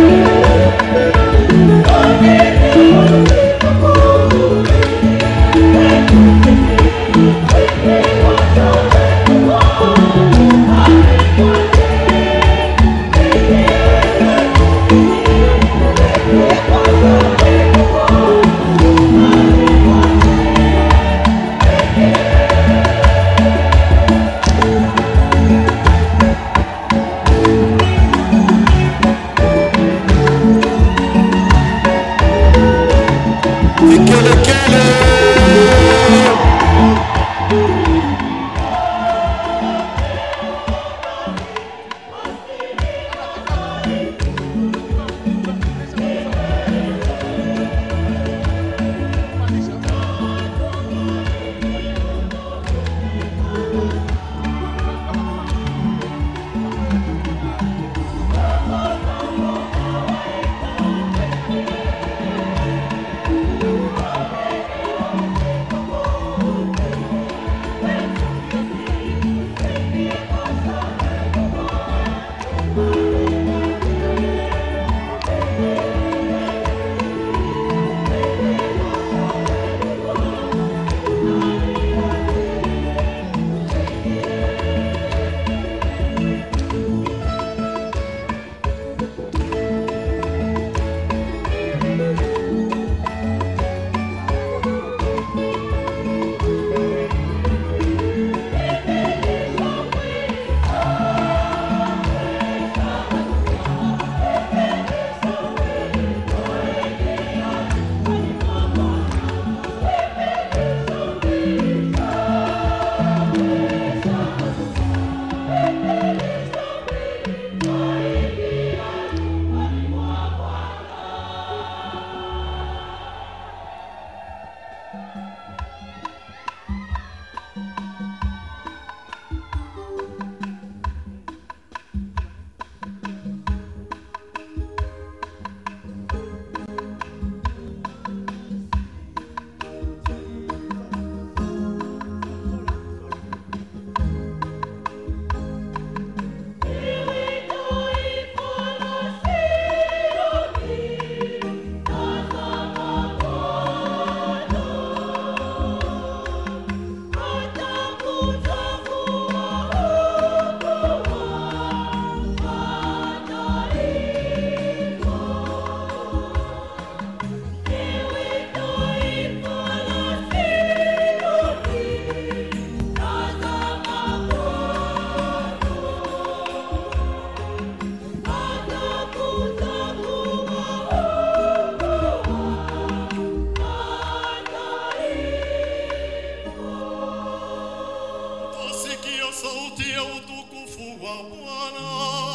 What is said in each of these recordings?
Tasikia sauti ya utukufu wa Bwana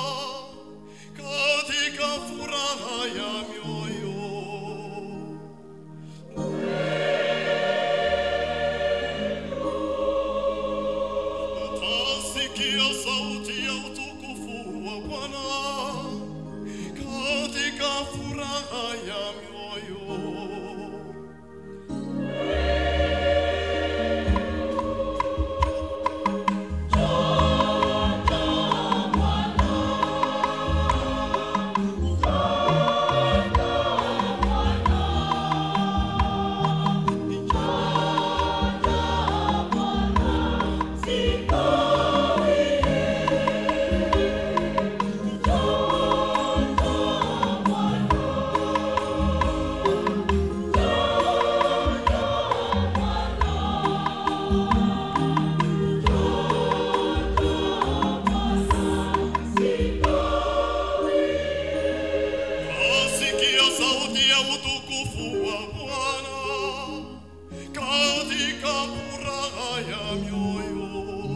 katika furaha ya mioyo. Tasikia sauti ya utukufu wa Bwana katika furaha ya mioyo. Asikia sauti ya utukufu wa Bwana katika furaha ya mioyo.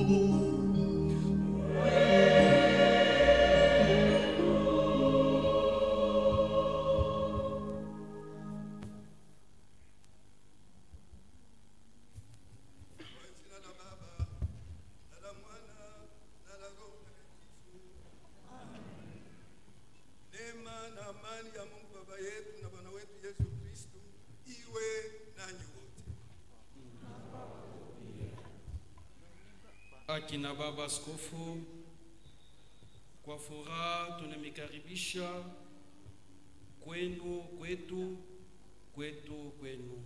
Kwa jina la Baba na la Mwana na la Roho Mtakatifu. Neema na amani ya Mungu Baba yetu na Bwana wetu Yesu Kristo iwe nanyi wote. Akina baba askofu, kwa furaha tunamikaribisha kwenu, kwetu, kwetu, kwenu.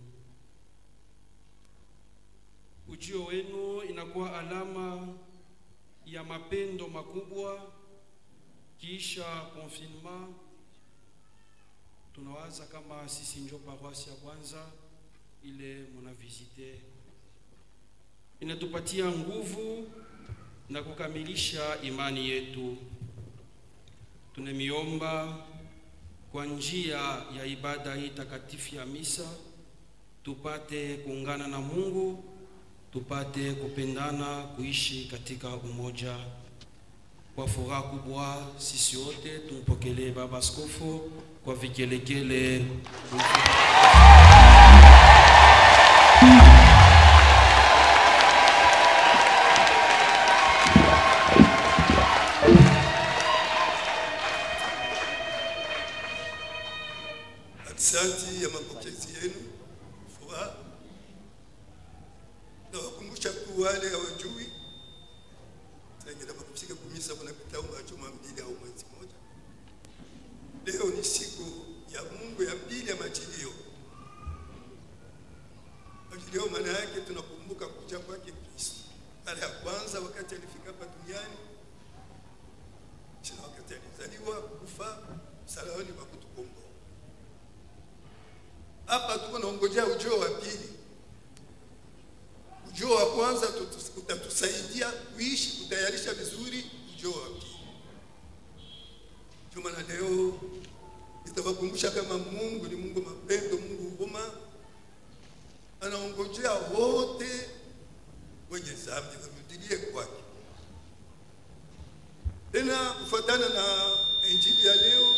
Ujio wenu inakuwa alama ya mapendo makubwa kisha confinement. Tunawaza kama sisi njo paroisi ya kwanza ile muna visite, inatupatia nguvu na kukamilisha imani yetu. Tunamiomba kwa njia ya ibada hii takatifu ya misa tupate kuungana na Mungu, tupate kupendana, kuishi katika umoja. Kwa furaha kubwa sisi wote tumpokelee Baba Askofu kwa vigelegele. Asante ya mapokezi yenu, furaha. Nawakumbusha tu wale hawajui, saingine wakifika kumisa wanapita majuma mbili au mwezi moja. Leo ni siku ya Mungu ya pili ya majilio. Majilio maana yake tunakumbuka kuja kwake Kristo. Mara ya kwanza wakati alifika hapa duniani, kisha wakati alizaliwa, kufa msalabani wa kutukomboa. Hapa tuko naongojea ujio wa pili. Ujio wa kwanza tutu- utatusaidia kuishi kutayarisha vizuri ujio wa pili. Ndio maana leo nitawakumbusha kama Mungu ni Mungu mapendo, Mungu huruma, anaongojea wote wenye dhambi warudilie kwake. Tena kufuatana na injili ya leo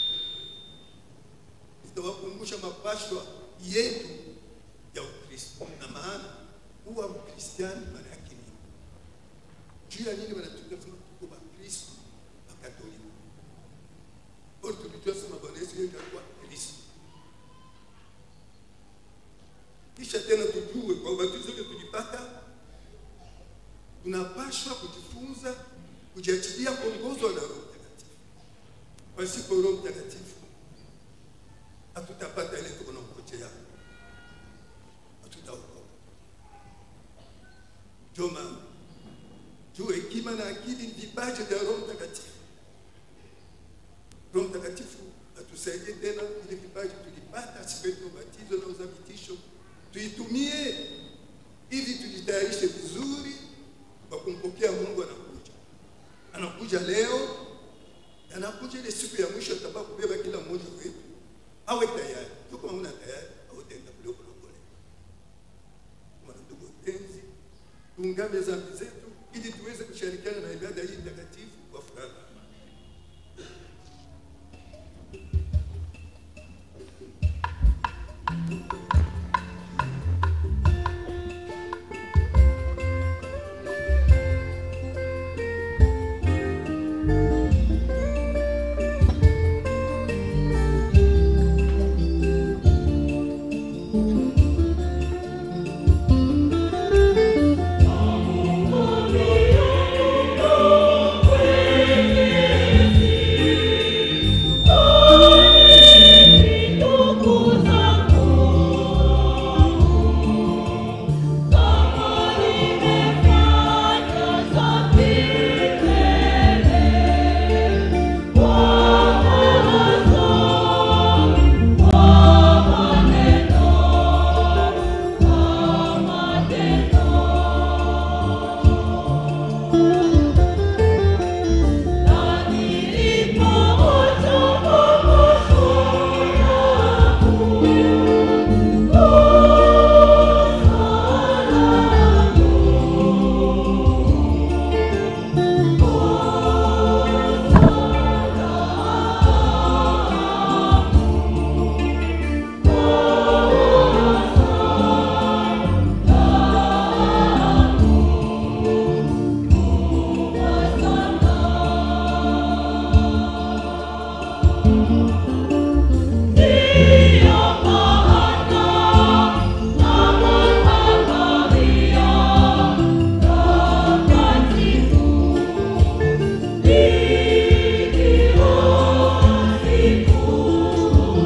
nitawakumbusha mapashwa yetu ya Ukristo na maana huwa Ukristiani maana yake nini? Juu ya nini wanatuka sema tuko Wakristo wa Katoliki? Bora tulijua sema Bwana Yesu yeye ndiye alikuwa Kristo. Kisha tena tujue kwa ubatizo ule tulipata, tunapashwa kujifunza kujiachilia kuongozwa na Roho Mtakatifu. Pasipo Roho Mtakatifu hatutapata ile tuko nangojea, hatutaokoka. Ndio maana juu hekima na akili ni vipaji vya Roho Mtakatifu. Roho Mtakatifu atusaidie tena ile vipaji tulipata siku yetu ya ubatizo na uthabitisho, tuitumie ili tujitayarishe vizuri kwa kumpokea Mungu. Anakuja, anakuja leo, anakuja ile siku ya mwisho, atabaa kubeba kila mmoja wetu awe tayari. Tu kama una tayari, hautaenda kule kulokole. Mwana ndugu wapenzi, tuungame dhambi zetu ili tuweze kushirikiana na ibada hii takatifu kwa furaha na amani. Siku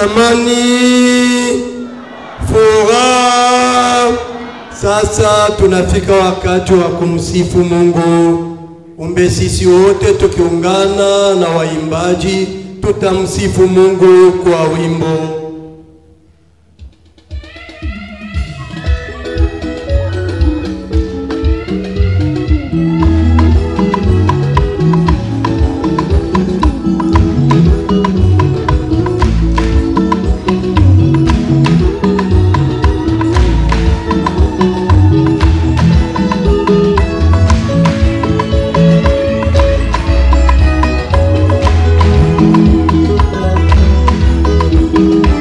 amani, furaha. Sasa tunafika wakati wa kumsifu Mungu. Umbe sisi wote tukiungana na waimbaji tutamsifu Mungu kwa wimbo. Thank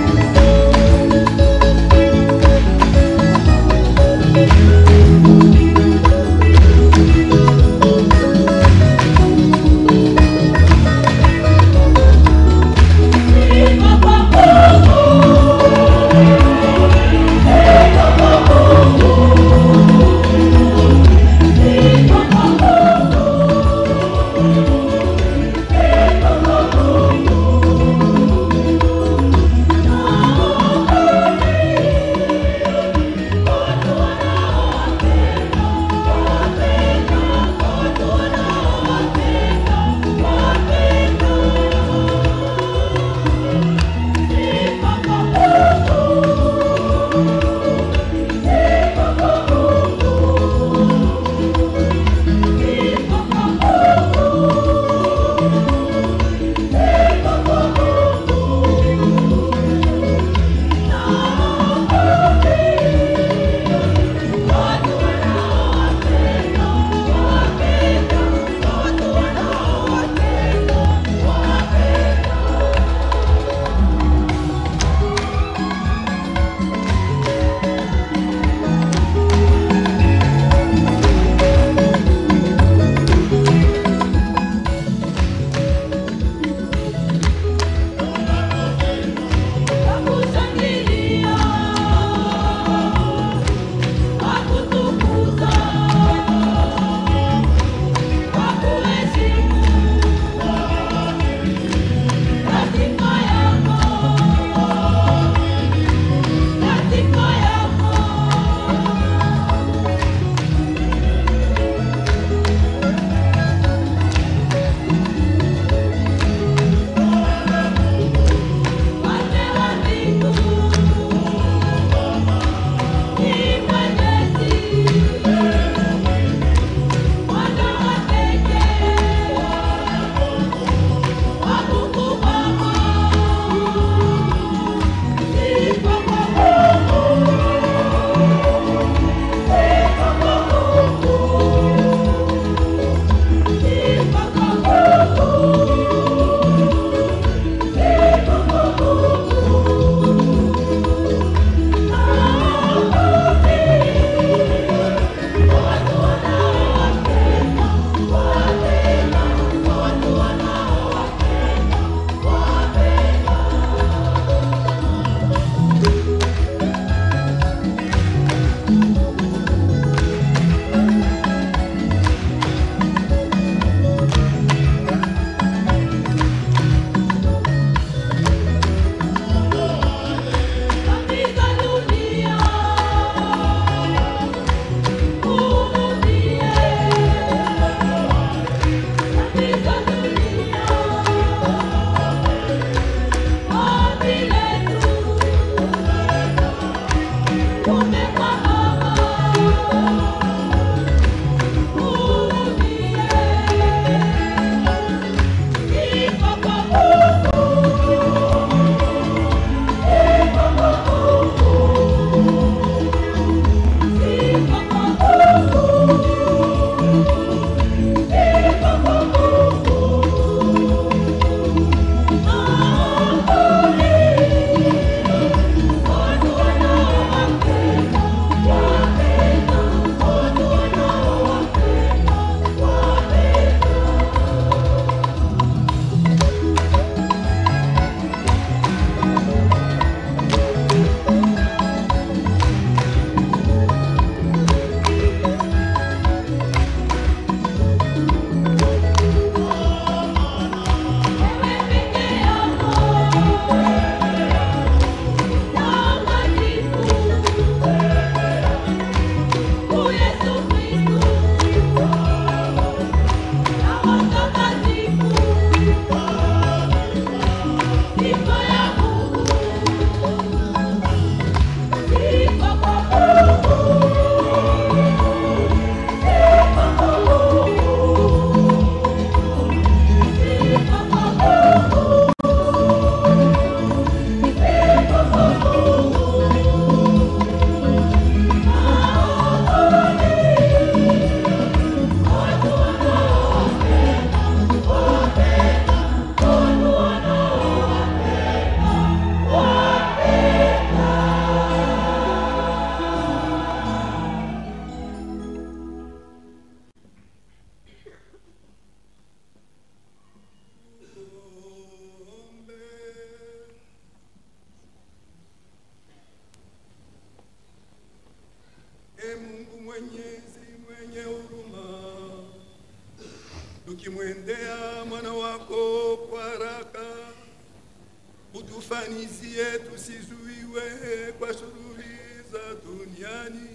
tukimwendea mwana wako kwa haraka, utufanizie tusizuiwe kwa shughuli za duniani,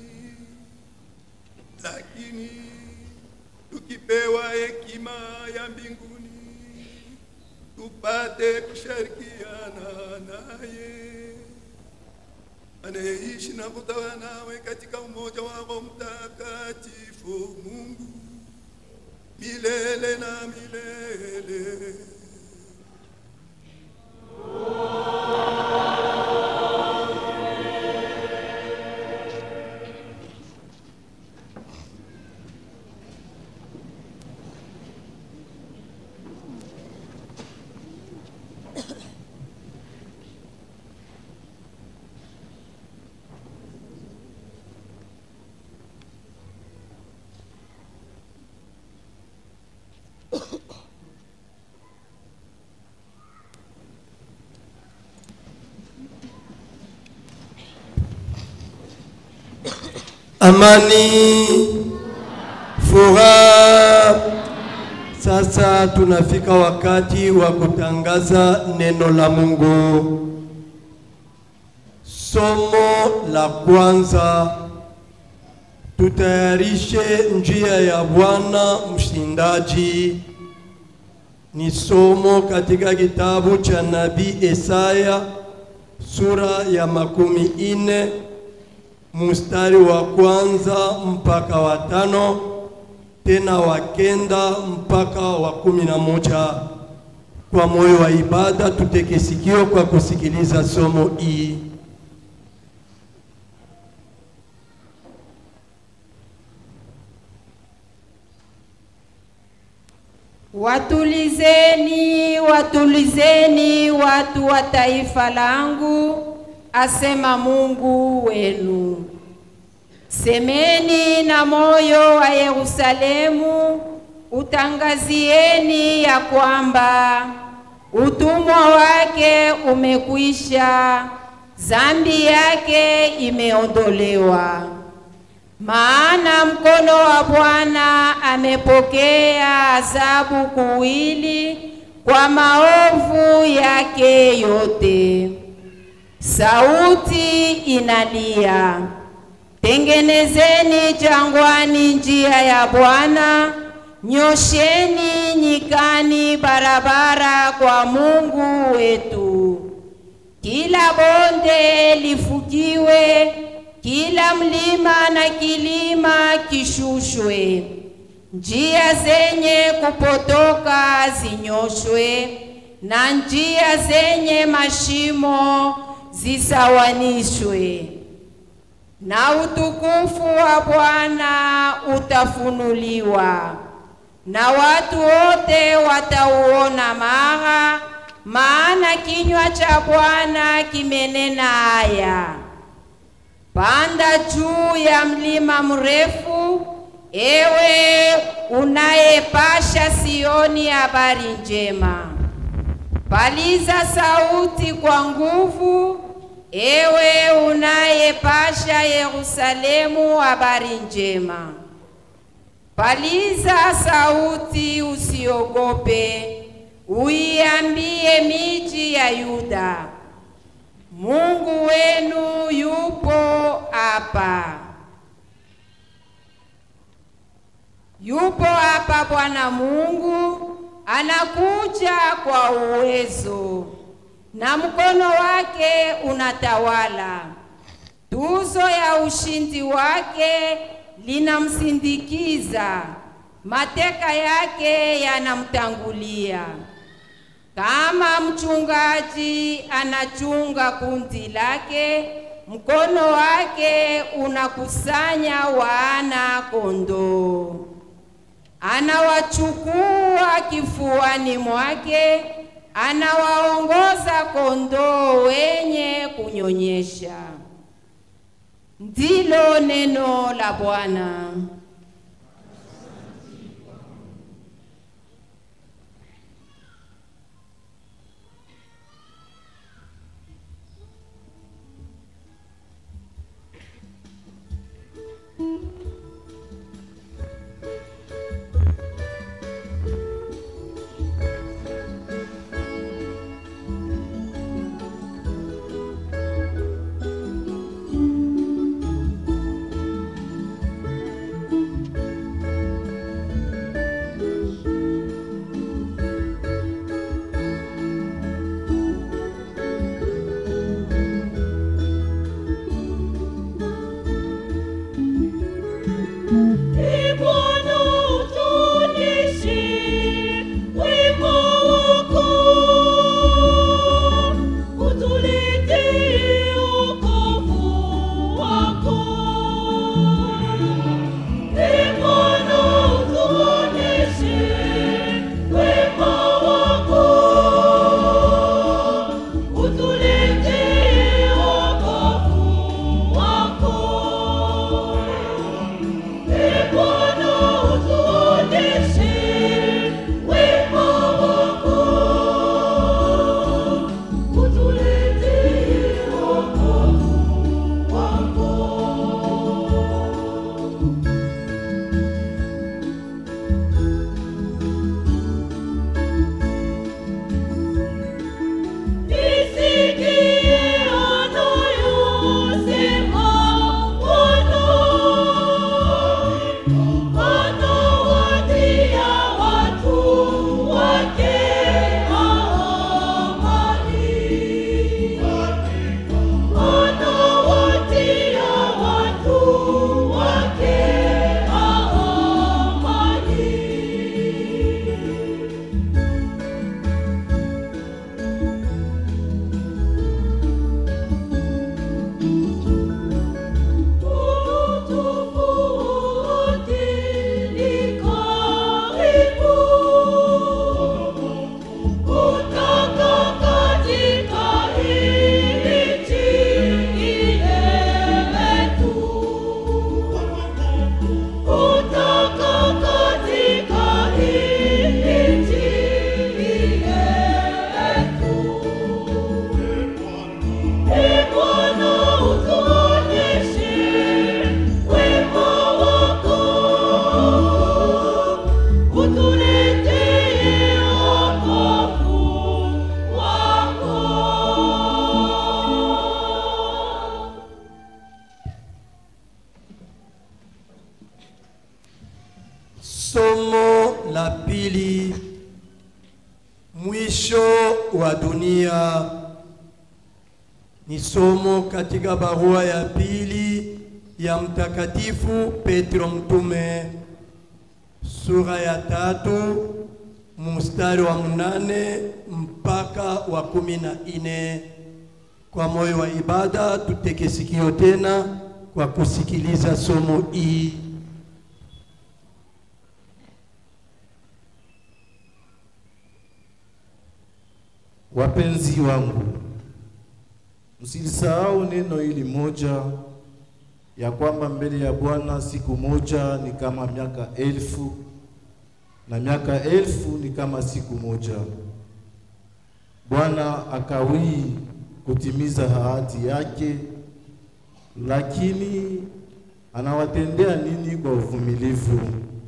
lakini tukipewa hekima ya mbinguni tupate kushirikiana naye anayeishi na kutawala nawe katika umoja wa Roho Mtakatifu, Mungu milele na milele. amani, furaha. Sasa tunafika wakati wa kutangaza neno la Mungu. Somo la kwanza, tutayarishe njia ya Bwana mshindaji. Ni somo katika kitabu cha nabii Isaya sura ya makumi ine mstari wa kwanza mpaka wa tano tena wa kenda mpaka wa kumi na moja. Kwa moyo wa ibada tuteke sikio kwa kusikiliza somo hii. Watulizeni, watulizeni watu wa taifa langu, asema Mungu wenu. Semeni na moyo wa Yerusalemu, utangazieni ya kwamba utumwa wake umekwisha, zambi yake imeondolewa. Maana mkono wa Bwana amepokea adhabu kuwili kwa maovu yake yote. Sauti inalia, tengenezeni jangwani njia ya Bwana, nyosheni nyikani barabara kwa Mungu wetu. Kila bonde lifukiwe, kila mlima na kilima kishushwe, njia zenye kupotoka zinyoshwe, na njia zenye mashimo zisawanishwe, na utukufu wa Bwana utafunuliwa, na watu wote watauona mara, maana kinywa cha Bwana kimenena haya. Panda juu ya mlima mrefu, ewe unayepasha Sioni habari njema. Paliza sauti kwa nguvu, ewe unayepasha Yerusalemu habari njema. Paliza sauti, usiogope, uiambie miji ya Yuda, Mungu wenu yupo hapa. Yupo hapa Bwana Mungu, anakuja kwa uwezo, na mkono wake unatawala. Tuzo ya ushindi wake linamsindikiza, mateka yake yanamtangulia. Kama mchungaji anachunga kundi lake, mkono wake unakusanya wana kondoo. Anawachukua kifuani mwake, anawaongoza kondoo wenye kunyonyesha. Ndilo neno la Bwana. wa dunia. Ni somo katika barua ya pili ya Mtakatifu Petro mtume sura ya tatu mstari wa mnane mpaka wa kumi na nne. Kwa moyo wa ibada tuteke sikio tena kwa kusikiliza somo hii. Wapenzi wangu, msilisahau neno hili moja ya kwamba mbele ya Bwana siku moja ni kama miaka elfu na miaka elfu ni kama siku moja. Bwana akawii kutimiza ahadi yake, lakini anawatendea nini kwa uvumilivu?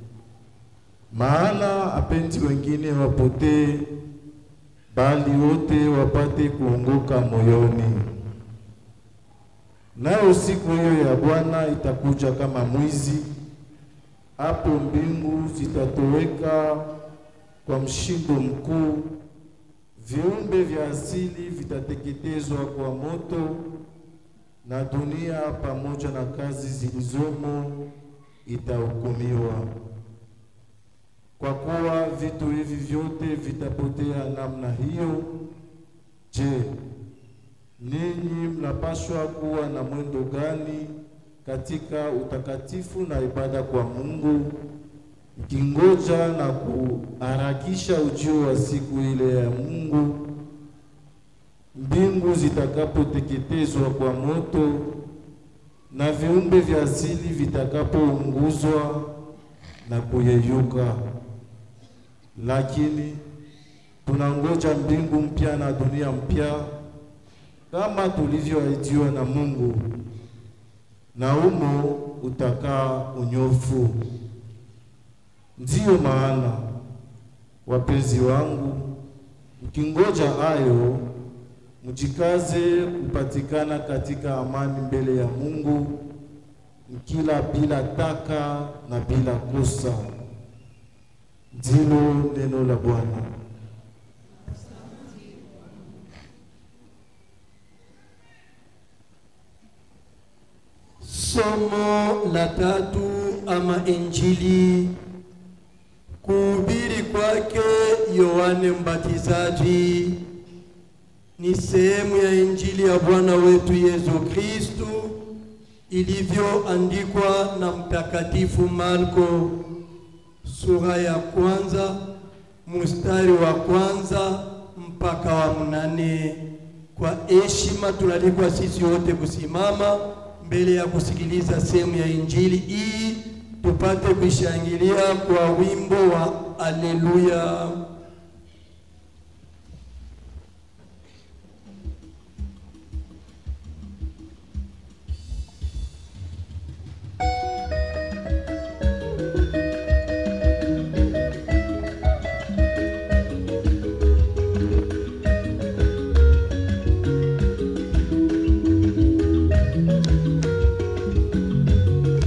Maana apendi wengine wapotee, bali wote wapate kuongoka moyoni. Nayo siku hiyo ya Bwana itakuja kama mwizi. Hapo mbingu zitatoweka kwa mshindo mkuu, viumbe vya asili vitateketezwa kwa moto, na dunia pamoja na kazi zilizomo itahukumiwa. Kwa kuwa vitu hivi vyote vitapotea namna hiyo, je, ninyi mnapaswa kuwa na mwendo gani katika utakatifu na ibada kwa Mungu, mkingoja na kuharakisha ujio wa siku ile ya Mungu, mbingu zitakapoteketezwa kwa moto na viumbe vya asili vitakapounguzwa na kuyeyuka. Lakini tunangoja mbingu mpya na dunia mpya kama tulivyoahidiwa na Mungu, na umo utakaa unyofu. Ndiyo maana wapenzi wangu, mkingoja hayo, mjikaze kupatikana katika amani mbele ya Mungu, mkila bila taka na bila kosa. Ndilo neno la Bwana. Somo la tatu ama Injili. Kuhubiri kwake Yohane Mbatizaji ni sehemu ya Injili ya Bwana wetu Yesu Kristu ilivyoandikwa na Mtakatifu Marko sura ya kwanza mstari wa kwanza mpaka wa mnane. Kwa heshima tunalikwa sisi wote kusimama mbele ya kusikiliza sehemu ya injili hii, tupate kuishangilia kwa wimbo wa Aleluya.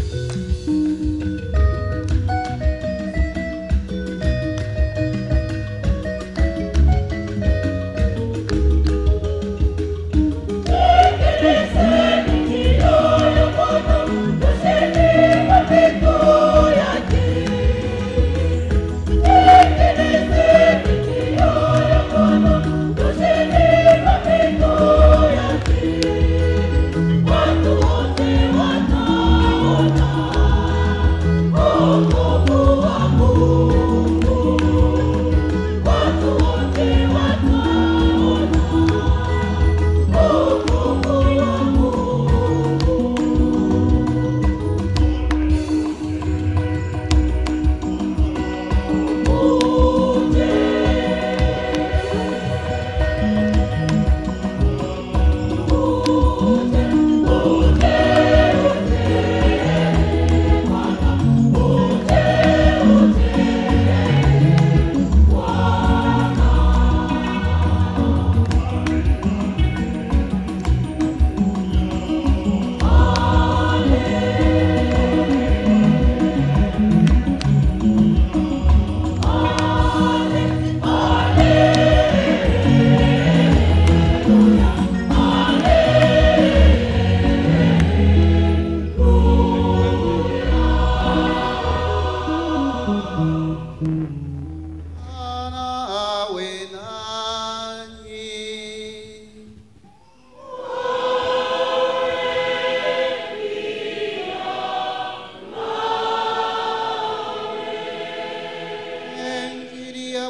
Aleluya,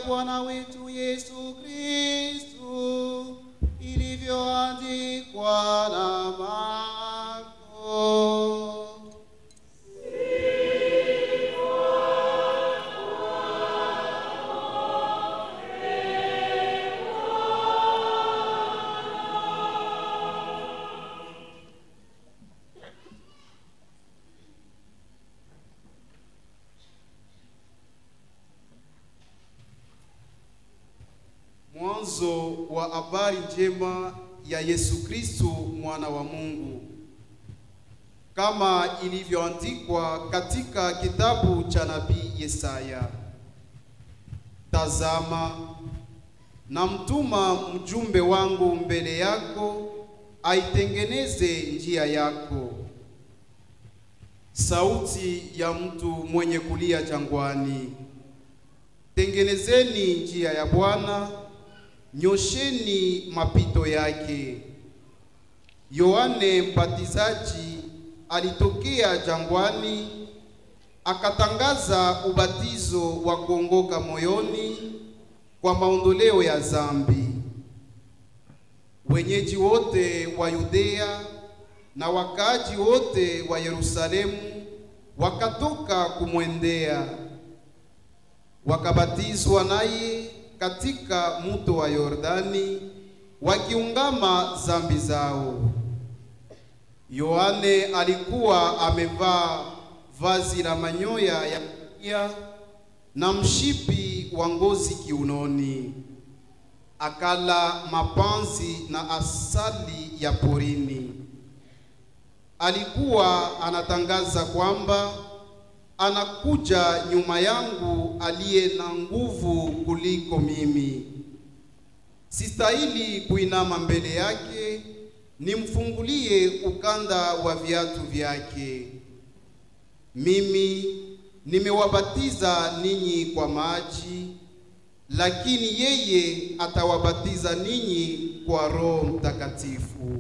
Bwana wetu Yesu Kristu ilivyoandikwa na Marko. Mwanzo wa habari njema ya Yesu Kristo mwana wa Mungu, kama ilivyoandikwa katika kitabu cha nabii Yesaya: Tazama, namtuma mjumbe wangu mbele yako, aitengeneze njia yako. Sauti ya mtu mwenye kulia jangwani, tengenezeni njia ya Bwana, nyosheni mapito yake. Yohane Mbatizaji alitokea jangwani akatangaza ubatizo wa kuongoka moyoni kwa maondoleo ya zambi. Wenyeji wote wa Yudea na wakaaji wote wa Yerusalemu wakatoka kumwendea wakabatizwa naye katika mto wa Yordani wakiungama zambi zao. Yohane alikuwa amevaa vazi la manyoya ya ngamia na mshipi wa ngozi kiunoni, akala mapanzi na asali ya porini. Alikuwa anatangaza kwamba anakuja nyuma yangu aliye na nguvu kuliko mimi. Sistahili kuinama mbele yake nimfungulie ukanda wa viatu vyake. Mimi nimewabatiza ninyi kwa maji, lakini yeye atawabatiza ninyi kwa Roho Mtakatifu.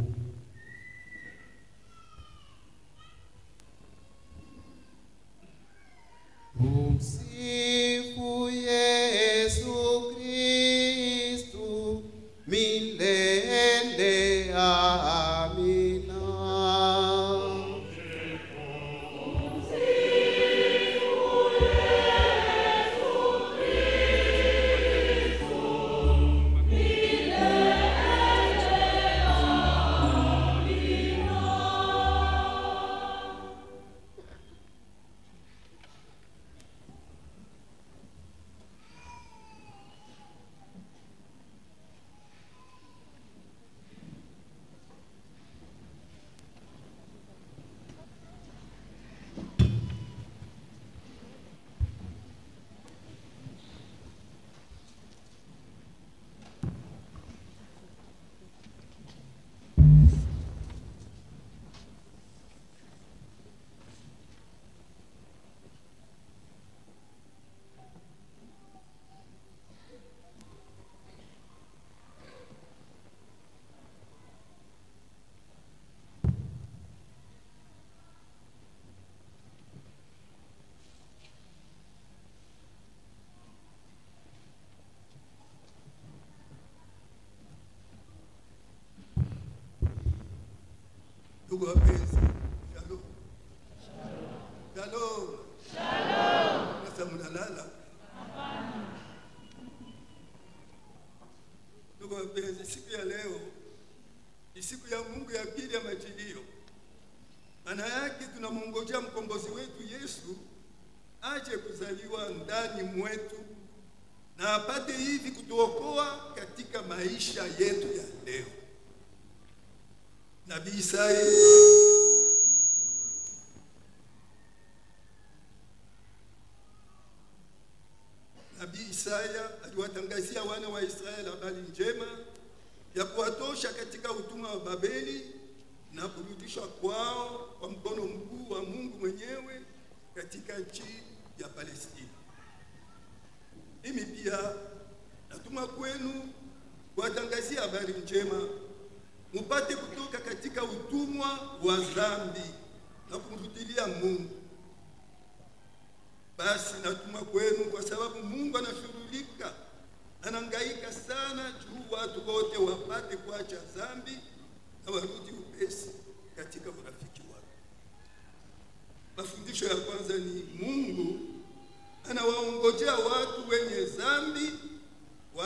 Msifu Yesu Kristu milele. Amina. Ndugu wapenzi, shalom. Shalom. Sasa mnalala? Ndugu wapenzi, siku ya leo ni siku ya Mungu ya pili ya majilio. Maana yake tunamwongojea mkombozi wetu Yesu aje kuzaliwa ndani mwetu na apate hivi kutuokoa katika maisha yetu ya leo. Nabii Isaya Nabii Isaya aliwatangazia wana wa Israeli habari njema ya kuwatosha katika utumwa wa Babeli na kurudishwa kwao kwa mkono mkuu wa Mungu mwenyewe katika nchi ya Palestina. Mimi pia natuma kwenu kuwatangazia habari njema mupate kutoka katika utumwa wa dhambi na kumrudilia Mungu. Basi natuma kwenu kwa sababu Mungu anashughulika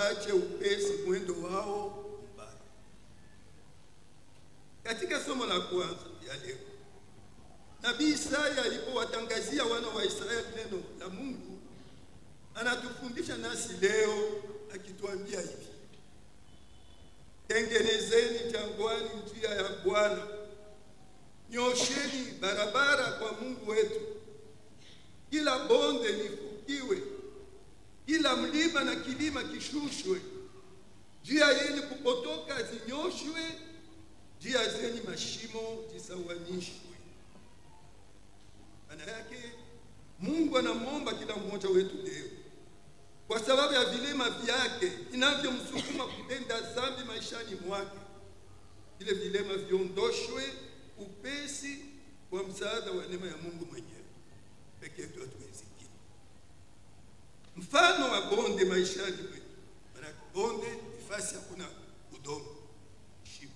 waache upesi mwendo wao mbaya. Katika somo la kwanza ya leo, nabii Isaya alipowatangazia wana wa Israeli neno la Mungu, anatufundisha nasi leo akituambia hivi: tengenezeni jangwani njia ya Bwana, nyosheni barabara kwa Mungu wetu, kila bonde lifukiwe, kila mlima na kilima kishushwe, njia yenye kupotoka zinyoshwe, njia zenye mashimo zisawanishwe. Maana yake Mungu anamwomba kila mmoja wetu leo, kwa sababu ya vilema vyake vinavyomsukuma kutenda dhambi maishani mwake, vile vilema viondoshwe upesi kwa msaada wa neema ya Mungu mwenyewe. Peke yetu hatuwezi kitu. Mfano wa bonde maishani mwetu, maana bonde ni fasi hakuna udongo, shimo,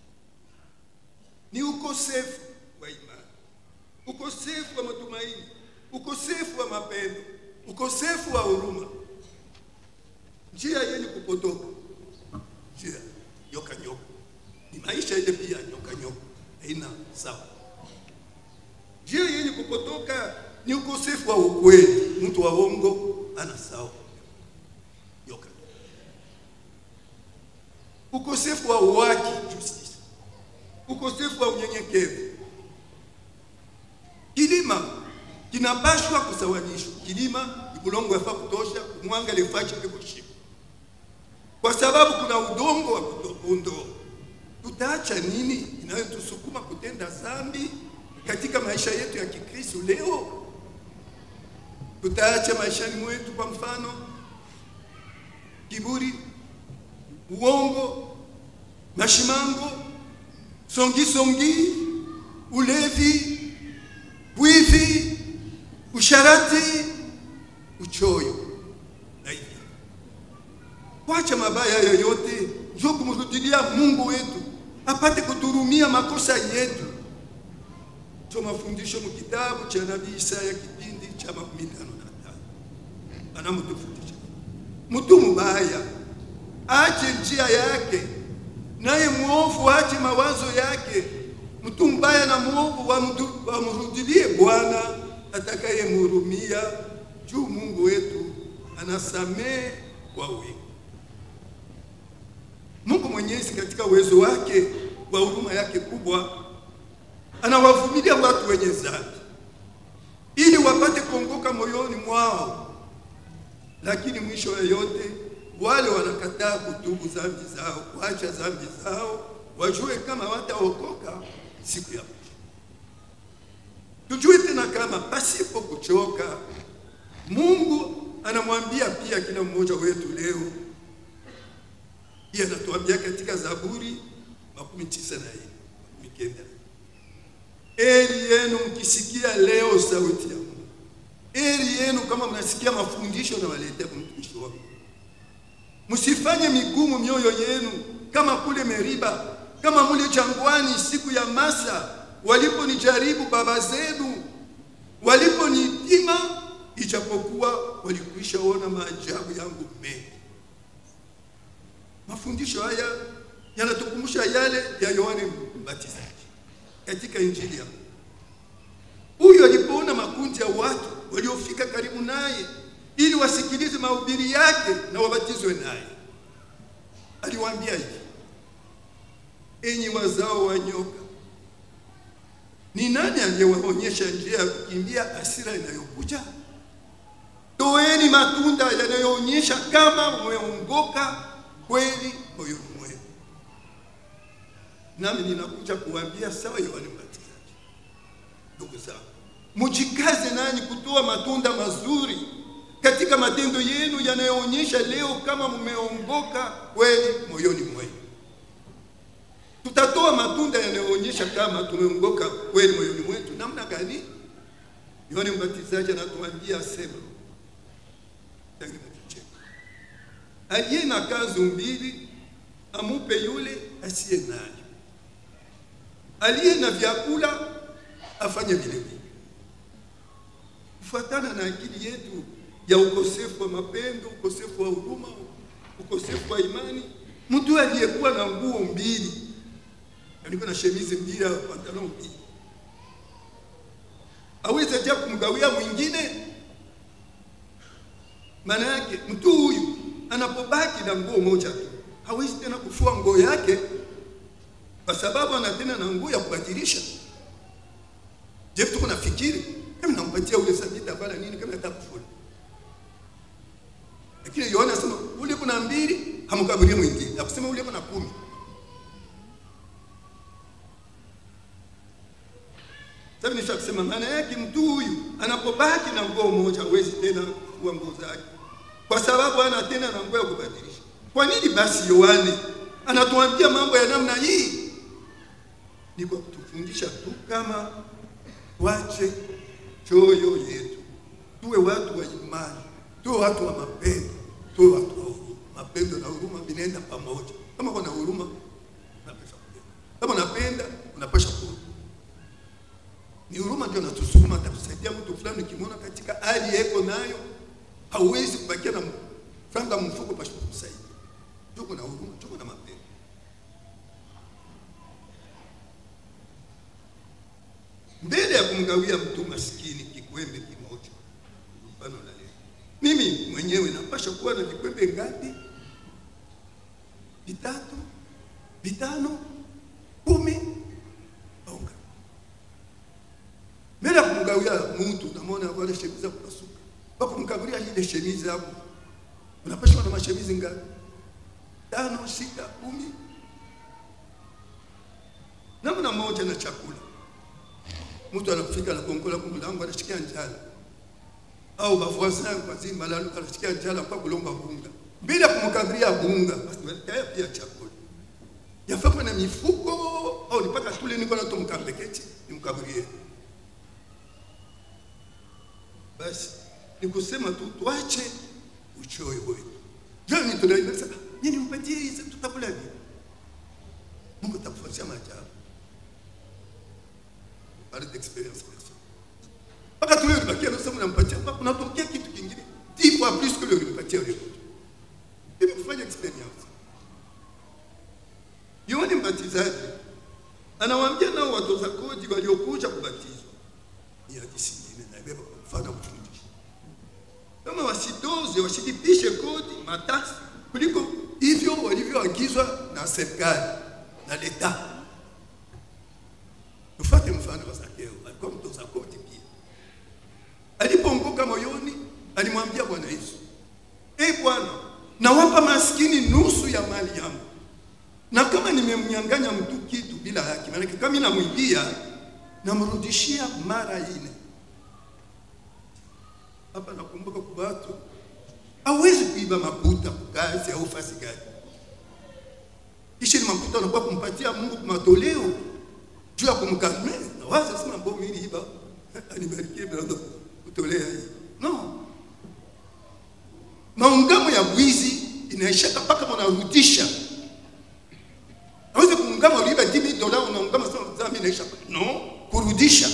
ni ukosefu wa imani, ukosefu wa matumaini, ukosefu wa mapendo, ukosefu wa huruma, njia yenye kupotoka, njia nyoka nyoka, ni maisha ile pia nyoka nyoka, haina sawa. Njia yenye kupotoka ni ukosefu wa ukweli, mtu wa uongo ana sawa nyoka. Ukosefu wa uwaki, justice, ukosefu wa unyenyekevu. Kilima kinapashwa kusawanishwa. Kilima ni bulongo yafaa kutosha kumwanga lefachi lekushima, kwa sababu kuna udongo wa kuondoa. Tutaacha nini inayotusukuma kutenda dhambi katika maisha yetu ya Kikristo leo? Tutaacha maishani mwetu, kwa mfano, kiburi, uongo, mashimango, songisongi, ulevi, wivi, usharati, uchoyo na hivi kwacha mabaya yoyote, njo kumrudilia Mungu wetu apate kuturumia makosa yetu. Njo mafundisho mu kitabu cha nabii Isaya kipindi cha makumi tano na tano anamtufundisha mtu mubaya ache njia yake, naye mwovu ache mawazo yake. Mtu mbaya na mwovu wamdu- wamrudilie Bwana atakayemhurumia, juu Mungu wetu anasamehe kwa wingi. Mungu Mwenyezi katika uwezo wake wa huruma yake kubwa anawavumilia watu wenye dhambi ili wapate kuongoka moyoni mwao, lakini mwisho wa yote wale wanakataa kutubu dhambi zao, kuacha dhambi zao, wajue kama wataokoka siku ya mwisho. Tujue tena kama pasipo kuchoka, Mungu anamwambia pia kila mmoja wetu leo pia anatuambia katika Zaburi makumi tisa na nne makumi kenda Heri yenu mkisikia leo sauti ya Mungu. Heri yenu kama mnasikia mafundisho na waletea kwa mtumishi wako. Msifanye migumu mioyo yenu kama kule Meriba, kama mule jangwani siku ya Masa, waliponijaribu baba zenu, waliponipima, ijapokuwa walikwisha ona maajabu yangu mengi. Mafundisho haya yanatukumbusha yale ya Yohane Mbatizaji katika Injili ya Mungu. Huyu alipoona makundi ya watu waliofika karibu naye ili wasikilize mahubiri yake na wabatizwe naye, aliwaambia hivi: enyi wazao wa nyoka, ni nani aliyewaonyesha njia ya kukimbia hasira inayokuja? Toeni matunda yanayoonyesha kama mmeongoka kweli moyoni mwenu. Nami ninakuja kuambia sawa Yohane Mbatizaji, ndugu zangu, mujikaze nanyi kutoa matunda mazuri katika matendo yenu yanayoonyesha leo kama mmeongoka kweli moyoni mwenu. Tutatoa matunda yanayoonyesha kama tumeongoka kweli moyoni mwetu. Namna gani? Yohane Mbatizaji anatuambia asema, tangi mkicheka, aliye na kanzu mbili amupe yule asiye nayo, aliye na vyakula afanye vile vile. Kufuatana na akili yetu ya ukosefu wa mapendo, ukosefu wa huruma, ukosefu wa imani. Mtu aliyekuwa na nguo mbili, alikuwa na shemizi mbili au pantalon mbili, aweze aja kumgawia mwingine? Maana yake mtu huyu anapobaki na nguo moja tu hawezi tena kufua nguo yake, kwa sababu ana tena na nguo ya kubadilisha. Je, tuko nafikiri kama nampatia ule sabita bala nini kama atakufua? Lakini Yohana anasema ule kuna mbili hamkaburie mwingine, akusema ule kuna kumi. Sasa nisha kusema maana yake mtu huyu anapobaki na nguo moja hawezi tena kufua nguo zake, kwa sababu hana tena na nguo ya kubadilisha. Kwa nini basi Yohane anatuambia mambo ya namna hii? Ni kwa kutufundisha tu kama wache choyo yetu, tuwe watu wa imani, tuwe watu wa mapendo, tuwe watu wa huruma. Mapendo na huruma vinaenda pamoja. Kama kuna huruma, unapaswa kupenda. Kama unapenda, unapaswa kuhuruma. Ni huruma ndio natusukuma hata kusaidia mtu fulani, ukimwona katika hali yeko nayo, hauwezi kubakia na franga mfuko pasha kumsaidia. Tuko na huruma, tuko na mapendo. mbele ya kumgawia mtu maskini kikwembe kimoja, mfano na leo, mimi mwenyewe napasha kuwa na vikwembe ngapi? Vitatu, vitano, kumi au ngapi? Mbele ya kumgawia mtu, namwona wale shemizi za kupasuka, kwa kumkagulia ile shemizi hapo, unapasha kuwa na mashemizi ngapi? Tano, sita, kumi, namna moja na chakula mtu anafika anakongola kwa mlango anashikia njala, au bavoisin kwa zima la anashikia njala kwa kulomba bunga, bila kumkabiria bunga, basi tayari pia chakula yafaa na mifuko au nipaka tule niko na tumkambeketi nimkabirie. Basi ni kusema tu tuache uchoyo wetu. Jani tunaimba sasa, nini mpatie hizi tutakula nini? Mungu atakufanyia maajabu parle d'expérience personnelle. Mpaka tule ulipatia na sema unampatia, mpaka unatokea kitu kingine dix fois plus que le ulipatia yule mtu. Ili kufanya experience. Yohane Mbatizaji anawaambia nao watoza kodi waliokuja kubatizwa, ni hadithi nyingine na ibeba kwa mfano kufundisha, kama wasidoze wasilipishe kodi matasi kuliko hivyo walivyoagizwa na serikali na leta Tufate mfano wa Zakeo, alikuwa mtoza kodi pia. Alipoongoka moyoni, alimwambia Bwana Yesu, e Bwana, nawapa maskini nusu ya mali yangu, na kama nimemnyang'anya mtu kitu bila haki, maanake kama namwibia namrudishia mara ine. Hapa nakumbuka kwa watu hawezi kuiba makuta kukazi au fasi gani, kisha ni makuta anakuwa kumpatia Mungu matoleo juu ya kumkalme na waza sema mbona mimi iba anibarikie bila kutolea hii no maungamo ya bwizi inaishaka mpaka mnarudisha aweze kuungama uliba 10000 dola unaungama sema dhambi inaisha no kurudisha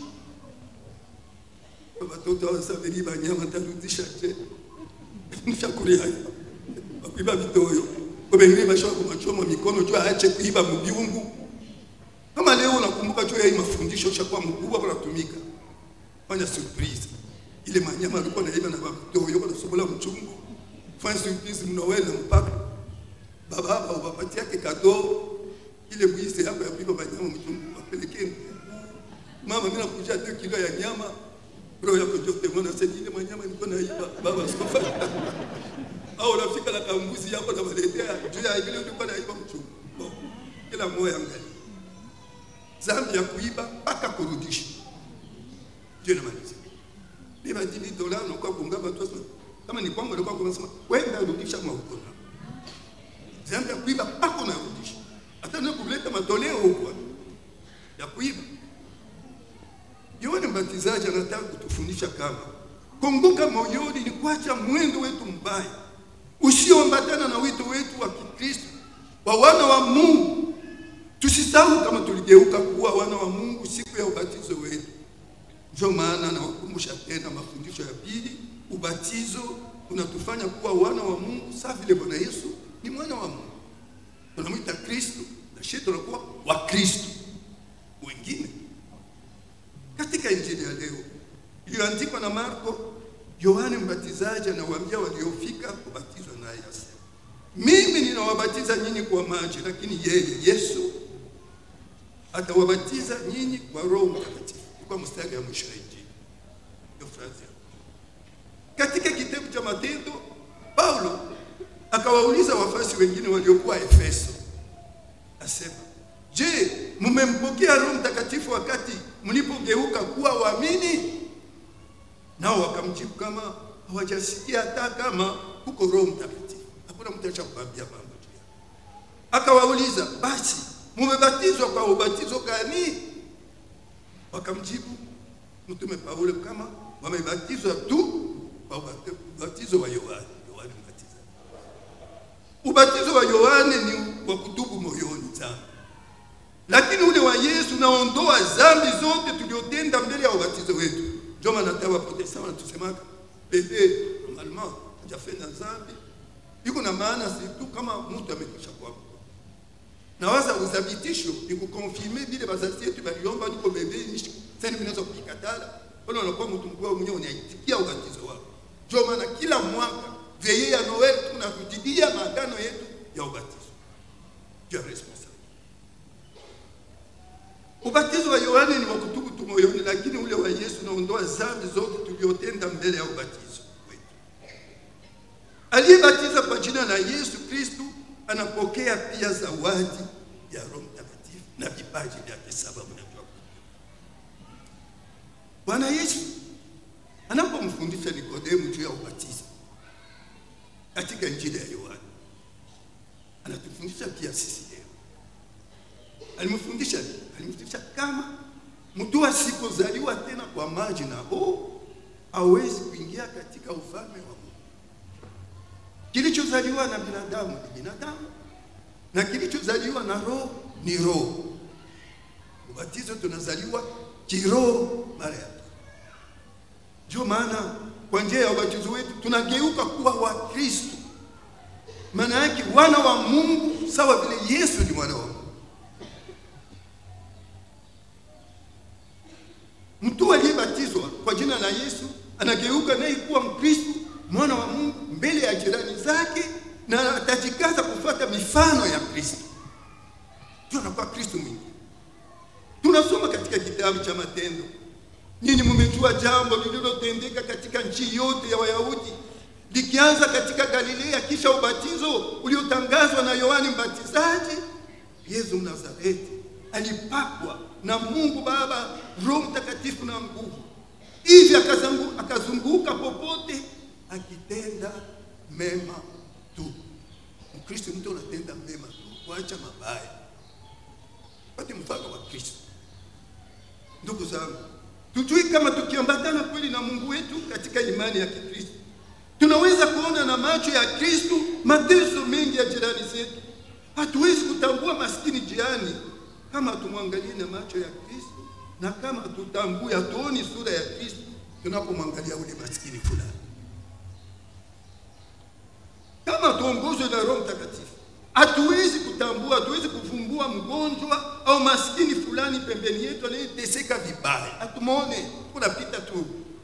watoto wa sabiri banyama tarudisha je nishakulia wakuiba vitoyo wabengine bashoka kumachoma mikono juu aache kuiba mbiungu kama leo unakumbuka juu ya hii mafundisho ushakuwa mkubwa unatumika, fanya surprise. Ile manyama alikuwa naiba na vitoyo kwa sobola mchungu, fanya surprise mnaweza mpaka baba baba upapatia yake kado ile bwisi yako ya kuiba manyama mchungu wapelekee mama, mimi nakuja 2 kilo ya nyama bro yako jote mwana sasa ile manyama nilikuwa naiba baba sikofa au rafika la kambuzi yako na waletea juu ya ile ulikuwa naiba mchungu bon kila moyo angalia zambi ya kuiba mpaka kurudisha. Ndio namaliza. Beba dini dola na kwa kunga watu wasema kama ni kwangu alikuwa kunasema wenda rudisha kwa huko. Zambi ya kuiba mpaka unarudisha. Hata na kuleta matoleo huko ya kuiba. Yohane Mbatizaji anataka kutufundisha kama kumbuka moyoni ni kuacha mwendo wetu mbaya usioambatana na wito wetu wa Kikristo wa wana wa Mungu Tusisahau kama tuligeuka kuwa wana wa Mungu siku ya ubatizo wetu. Ndio maana nawakumbusha tena mafundisho ya pili, ubatizo unatufanya kuwa wana wa Mungu sawa vile Bwana Yesu ni mwana wa Mungu. Tunamwita Kristo na sisi tunakuwa wa Kristo wengine. Katika injili ya leo iliyoandikwa na Marko, Yohane Mbatizaji anawaambia waliofika kubatizwa naye asema, mimi ninawabatiza nyinyi kwa maji, lakini yeye Yesu atawabatiza nyinyi kwa Roho Mtakatifu. Kwa mstari ya mwisho ya injili ndio frazi ya katika kitabu cha Matendo, Paulo akawauliza wafasi wengine waliokuwa Efeso, asema, je, mmempokea Roho Mtakatifu wakati mlipogeuka kuwa waamini? Nao wakamjibu kama hawajasikia hata kama kuko Roho Mtakatifu. Hakuna mtu achakuambia mambo juu yake. Akawauliza, basi mumebatizwa kwa ubatizo gani? Wakamjibu mtume Paulo kama wamebatizwa tu kwa ubate- ubatizo wa Yohane. Yohane Mbatizaji. Ubatizo wa Yohane ni wa kutubu moyoni dhambi, lakini ule wa Yesu naondoa dhambi zote tuliotenda mbele ya ubatizo wetu. Ndio maana hata Waprotestanti wanatusemaka bebe normalement hajafanya dhambi, iko na maana si tu kama mtu amekwisha kwa nawaza uthabitisho ni kukonfirme vile wazazi yetu waliomba, niko bebe nishi sasa ninaweza kukikatala wala unakuwa mtu mkubwa mwenyewe unaitikia ubatizo wako. Ndio maana kila mwaka veye ya Noel tunarudilia maagano yetu ya ubatizo ya responsable. Ubatizo wa Yohane ni wa kutubu tu moyoni, lakini ule wa Yesu unaondoa dhambi zote tuliotenda mbele ya ubatizo wetu. Aliyebatiza kwa jina la Yesu Kristu anapokea pia zawadi ya Roho Mtakatifu na vipaji vyake saba. Mnajua Bwana Yesu anapomfundisha Nikodemu juu ya ubatizo katika Injili ya Yohana, anatufundisha pia sisi leo. Alimfundisha nini? Alimfundisha kama mtu asipozaliwa tena kwa maji na roho hawezi kuingia katika ufalme wa Mungu. Kilichozaliwa na binadamu ni binadamu na kilichozaliwa na roho ni roho. Ubatizo tunazaliwa kiroho mara ya pili. Ndio maana kwa njia ya ubatizo wetu tunageuka kuwa wa Kristo. Maana yake wana wa Mungu sawa vile Yesu ni mwana wa Mungu. Mtu aliyebatizwa kwa jina la Yesu anageuka naye kuwa Mkristo, mwana wa Mungu mbele ya jirani zake, na atajikaza kufuata mifano ya Kristo. Ndio anakuwa Kristo mwingine. Tunasoma katika kitabu cha Matendo, nyinyi mmejua jambo lililotendeka katika nchi yote ya Wayahudi likianza katika Galilea, kisha ubatizo uliotangazwa na Yohani Mbatizaji. Yesu Mnazareti alipakwa na Mungu Baba Roho Mtakatifu na nguvu, hivi akazungu- akazunguka popote akitenda mema tu. Mkristo mtu anatenda mema tu, kuacha mabaya. Pate mfano wa Kristo. Ndugu zangu, tujui kama tukiambatana kweli na Mungu wetu katika imani ya Kikristo tunaweza kuona na macho ya Kristo mateso mengi ya jirani zetu. Hatuwezi kutambua maskini jirani kama hatumwangalie na macho ya Kristo, na kama tutambue, hatuoni sura ya Kristo tunapomwangalia ule maskini fulani. Kama tuongozwe na Roho Mtakatifu, hatuwezi kutambua, hatuwezi kuvumbua mgonjwa au maskini fulani pembeni yetu anayeteseka vibaya, hatumwone, tunapita tu.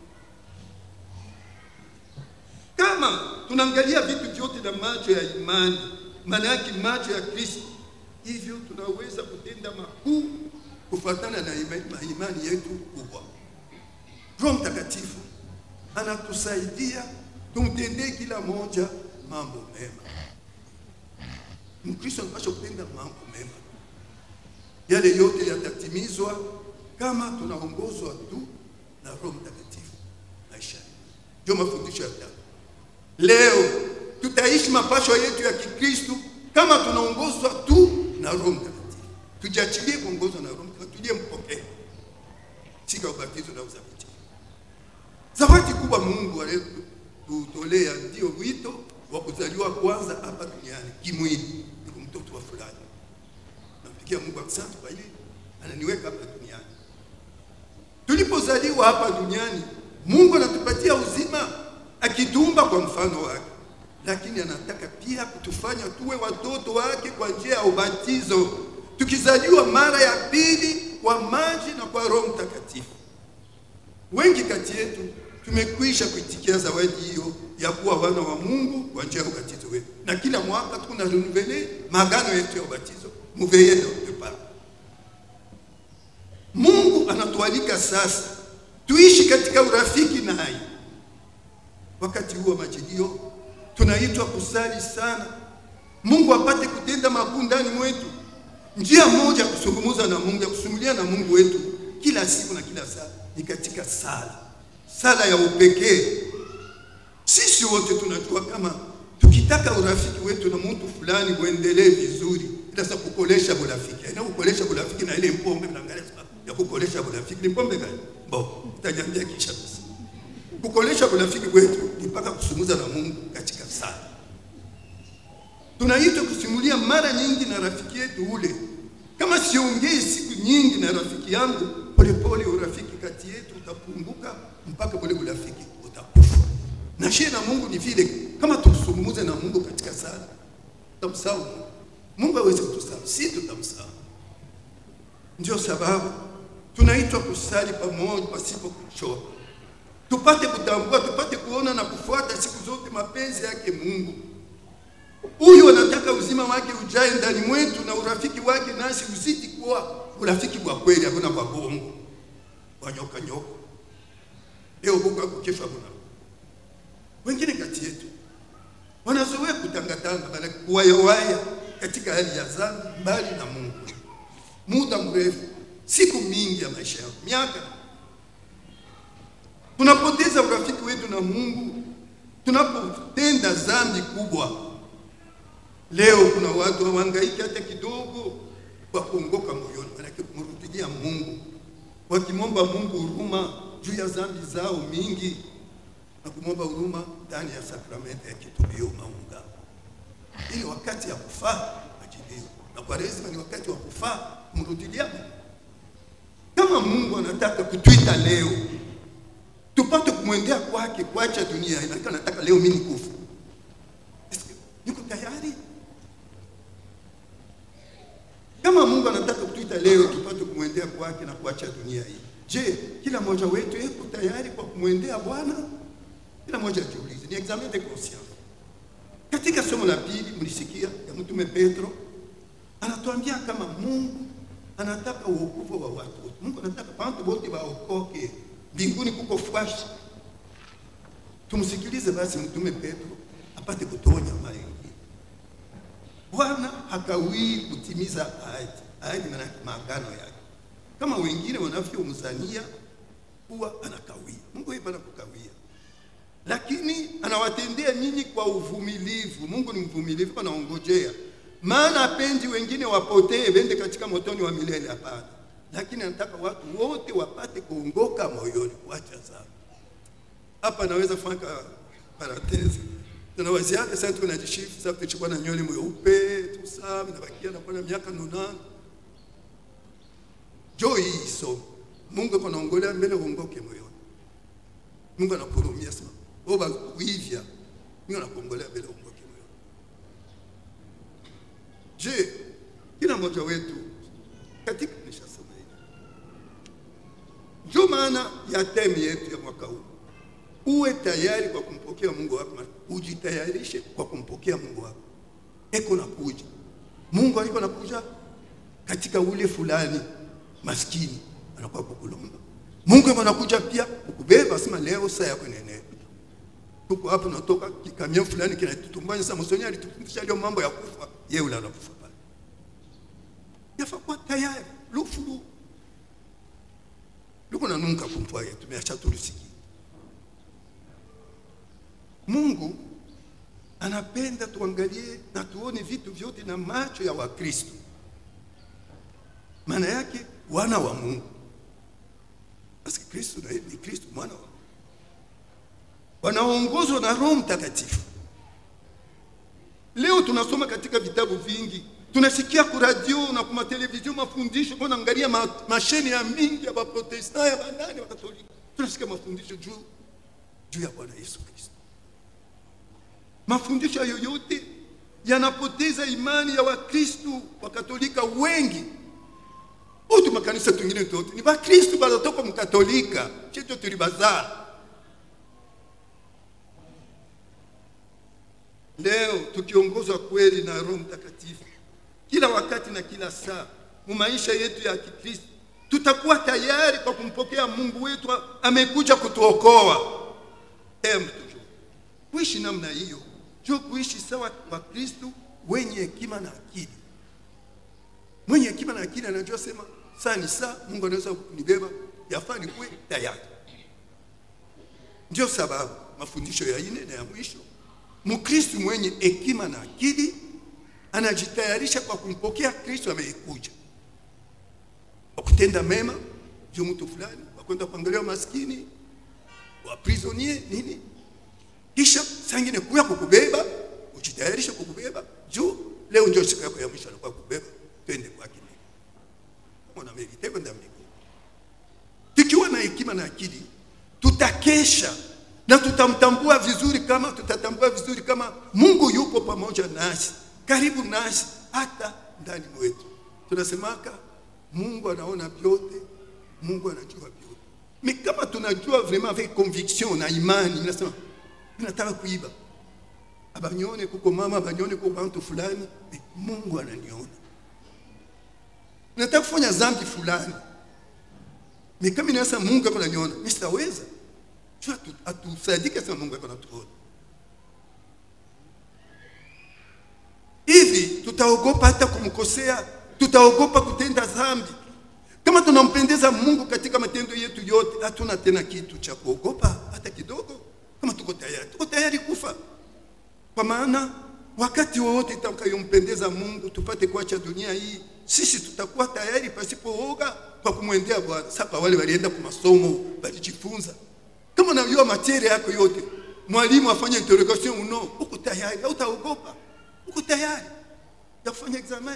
Kama tunaangalia vitu vyote na macho ya imani, maana yake macho ya Kristo, hivyo tunaweza kutenda makuu kufuatana na ima- na imani yetu kubwa. Roho Mtakatifu anatusaidia tumtendee kila moja mambo mema. Mkristo anapaswa kutenda mambo mema, yale yote yatatimizwa kama tunaongozwa tu na Roho Mtakatifu maishani. Ndio mafundisho ya tatu. Leo tutaishi mapasho yetu ya Kikristo kama tunaongozwa tu na Roho Mtakatifu. Tujiachilie kuongozwa na Roho Mtakatifu, tuliyempokea siku ya ubatizo na uthabiti. Zawadi kubwa Mungu aliyotutolea ndio wito wa kuzaliwa kwanza hapa duniani kimwili, ni mtoto wa fulani. Nampigia Mungu asante kwa hili, ananiweka hapa duniani. Tulipozaliwa hapa duniani, Mungu anatupatia uzima, akitumba kwa mfano wake, lakini anataka pia kutufanya tuwe watoto wake kwa njia ya ubatizo, tukizaliwa mara ya pili kwa maji na kwa Roho Mtakatifu. Wengi kati yetu tumekwisha kuitikia zawadi hiyo ya kuwa wana wa Mungu kwa njia ya ubatizo wetu, na kila mwaka tuna renouveler maagano yetu ya ubatizo muveye de pas. Mungu anatualika sasa tuishi katika urafiki naye. Wakati huu wa majilio tunaitwa kusali sana, Mungu apate kutenda makuu ndani mwetu. Njia moja ya kusungumuza na Mungu, ya kusumulia na Mungu wetu kila siku na kila saa ni katika sala, sala ya upekee. Sisi wote tunajua kama tukitaka urafiki wetu na mtu fulani uendelee vizuri, ila sasa kukolesha urafiki, aina kukolesha urafiki na ile mpombe mnaangalia sababu ya kukolesha urafiki ni pombe gani? Bo, utaniambia kisha basi. Kukolesha urafiki wetu ni mpaka kusumuza na Mungu katika sala. Tunaitwa kusimulia mara nyingi na rafiki yetu ule. Kama siongei siku nyingi na rafiki yangu, polepole urafiki kati yetu utapunguka mpaka ule urafiki utakufa. Na shie na Mungu ni vile, kama tusungumuze na Mungu katika sala, tutamsahau Mungu. Mungu hawezi kutusahau, si tutamsahau. Ndio sababu tunaitwa kusali pamoja pasipo kuchoka, tupate kutambua, tupate kuona na kufuata siku zote mapenzi yake Mungu. Huyu anataka uzima wake ujae ndani mwetu na urafiki wake nasi uzidi kuwa urafiki wa kweli, hakuna kwa bongo wa nyoka nyoka. Leo buka kesho hakuna. Wengine kati yetu wanazoea kutangatanga, bali kuwayawaya katika hali ya dhambi, mbali na Mungu, muda mrefu, siku mingi ya maisha yao, miaka. Tunapoteza urafiki wetu na Mungu tunapotenda dhambi kubwa. Leo kuna watu hawahangaiki hata kidogo kwa kuongoka moyoni, manake kumrudilia Mungu, wakimwomba Mungu huruma juu ya dhambi zao mingi na kumwomba huruma ndani ya sakramenti ya kitubio maunga, ili wakati ya kufaa majilio na Kwaresima ni wakati wa kufaa kumrudilia Mungu. Kama Mungu anataka kutuita leo tupate kumwendea kwake, kuacha dunia, inaika nataka leo mimi nikufa, niko tayari kama Mungu anataka kutuita leo tupate kumwendea kwake na kuacha dunia hii, je, kila mmoja wetu yuko tayari kwa kumwendea Bwana? Kila mmoja ajiulize, ni examen de conscience. Katika somo la pili mlisikia ya mtume Petro anatuambia kama Mungu anataka uokovu wa watu wote. Mungu anataka watu wote waokoke, mbinguni kuko fwashi. Tumsikilize basi mtume Petro apate kutonya mengi. Bwana hakawii kutimiza ahadi. Ahadi maana maagano yake, kama wengine wanavyomzania kuwa anakawia. Mungu yeye bana kukawia, lakini anawatendea nyinyi kwa uvumilivu. Mungu ni mvumilivu, anaongojea, maana apendi wengine wapotee wende katika motoni wa milele. Hapana, lakini anataka watu wote wapate kuongoka moyoni, kuacha sana. Hapa naweza fanya parenthese tunawaziaka sasa, tuko na jishifu sasa, tuchukua na nywele mweupe tusa nabakia na kwa miaka nonana jo hii so Mungu ako naongolea mbele uongoke moyoni. Mungu anakurumia sana oba kuivya, Mungu anakuongolea mbele uongoke moyoni. Je, kila mmoja wetu katika nishasema hivi, ndio maana ya temi yetu ya mwaka huu uwe tayari kwa kumpokea Mungu wako, ujitayarishe kwa kumpokea Mungu wako. Eko nakuja Mungu aliko nakuja katika ule fulani maskini anakuwa kukulomba. Mungu eko nakuja pia kukubeba, sema leo saa yako nene. Tuko hapo natoka kikamia fulani kinatutumbanya sasa, msonyi alitufundisha leo mambo ya kufa, yeye ule anakufa pale. Yafa kwa tayari lufulu luko nanunka kumpwa yetu tumeacha tulisikia Mungu anapenda tuangalie na tuone vitu vyote na macho ya Wakristo, maana yake wana wa Mungu. Basi Kristo na ni Kristo mwana wa Mungu, wanaongozwa na Roho Mtakatifu. Leo tunasoma katika vitabu vingi, tunasikia ku radio na kwa televizio mafundisho, kwa naangalia ma, masheni ya mingi ya Waprotestant ya banani wa Katoliki, tunasikia mafundisho juu juu ya Bwana Yesu Kristo Mafundisho yoyote yanapoteza imani ya Wakristu Wakatolika wengi. Utu makanisa tungine tote ni Bakristu banatoka mkatolika, cheto tulibazaa. Leo tukiongozwa kweli na Roho Mtakatifu kila wakati na kila saa mu maisha yetu ya Kikristo, tutakuwa tayari kwa kumpokea Mungu wetu amekuja kutuokoa. Em, toujours kuishi namna hiyo jo kuishi sawa kwa Kristo wenye hekima na akili. Mwenye hekima na akili anajua sema saa ni saa, Mungu anaweza kunibeba, yafaa nikuwe tayari. Ndio sababu mafundisho ya ine na ya mwisho, Mkristo mwenye hekima na akili anajitayarisha kwa kumpokea Kristo amekuja, kwa kutenda mema juu mtu fulani, kwa kwenda kuangalia maskini wa prisonier nini, kisha sangine kuya kukubeba, ujitayarishe kukubeba juu leo ndio siku yako ya mwisho, anakuwa kukubeba, twende kwake kama na merite kwenda mbinguni. Tukiwa na hekima na akili, tutakesha na tutamtambua vizuri, kama tutatambua vizuri kama Mungu yupo pamoja nasi karibu nasi hata ndani mwetu. Tunasemaka Mungu anaona vyote, Mungu anajua vyote. Mais kama tunajua vraiment avec conviction na imani, nasema nataka kuiba, abanyone kuko mama, abanyone kuko bantu fulani, Mungu ananiona. Nataka kufanya zambi fulani, mais kama inasa Mungu ako ananiona, mimi sitaweza. Atusadike sema Mungu ako anatuona. hivi tutaogopa hata kumkosea, tutaogopa kutenda dhambi. Kama tunampendeza Mungu katika matendo yetu yote, hatuna tena kitu cha kuogopa hata kidogo. Kama tuko tayari, tuko tayari kufa, kwa maana wakati wowote itakayompendeza Mungu tupate kuacha dunia hii, sisi tutakuwa tayari pasipooga kwa kumwendea Bwana. Sasa wale walienda kwa masomo, walijifunza. Kama unajua materia yako yote, mwalimu afanye interrogation uno, uko tayari, hautaogopa uko tayari ya kufanya examen.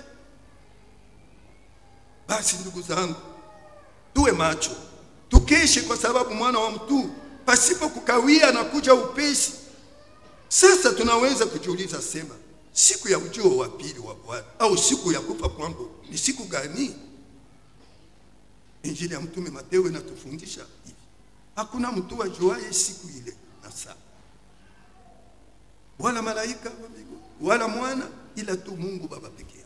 Basi ndugu zangu, tuwe macho, tukeshe, kwa sababu mwana wa mtu pasipo kukawia na kuja upesi. Sasa tunaweza kujiuliza sema, siku ya ujio wa pili wa Bwana au siku ya kufa kwangu ni siku gani? Injili ya Mtume Mateo inatufundisha hivi, hakuna mtu ajuaye siku ile na saa, wala malaika wa mbinguni wala mwana ila tu Mungu Baba pekee.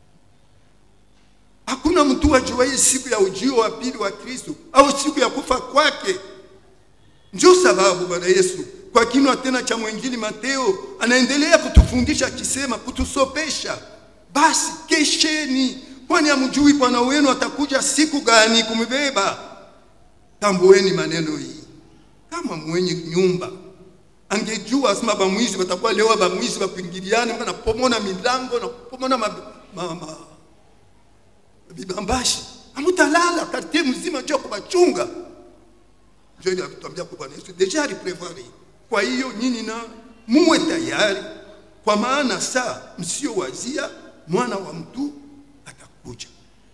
Hakuna mtu ajuaye siku ya ujio wa pili wa Kristo au siku ya kufa kwake. Ndio sababu Bwana Yesu kwa kinywa tena cha mwinjili Mateo anaendelea kutufundisha akisema, kutusopesha, basi kesheni, kwani hamjui Bwana wenu atakuja siku gani kumbeba. Tambueni maneno hii, kama mwenye nyumba angejua asema bamwizi watakuwa leo bamwizi bakuingiliane mpaka napomona milango na kupomona ma, ma, ma, bibambashi amutalala kartie mzima juu ya kubachunga. Ndio ile alituambia kwa Bwana Yesu deja aliprevoir. Kwa hiyo nyinyi na muwe tayari, kwa maana saa msiowazia mwana wa mtu atakuja.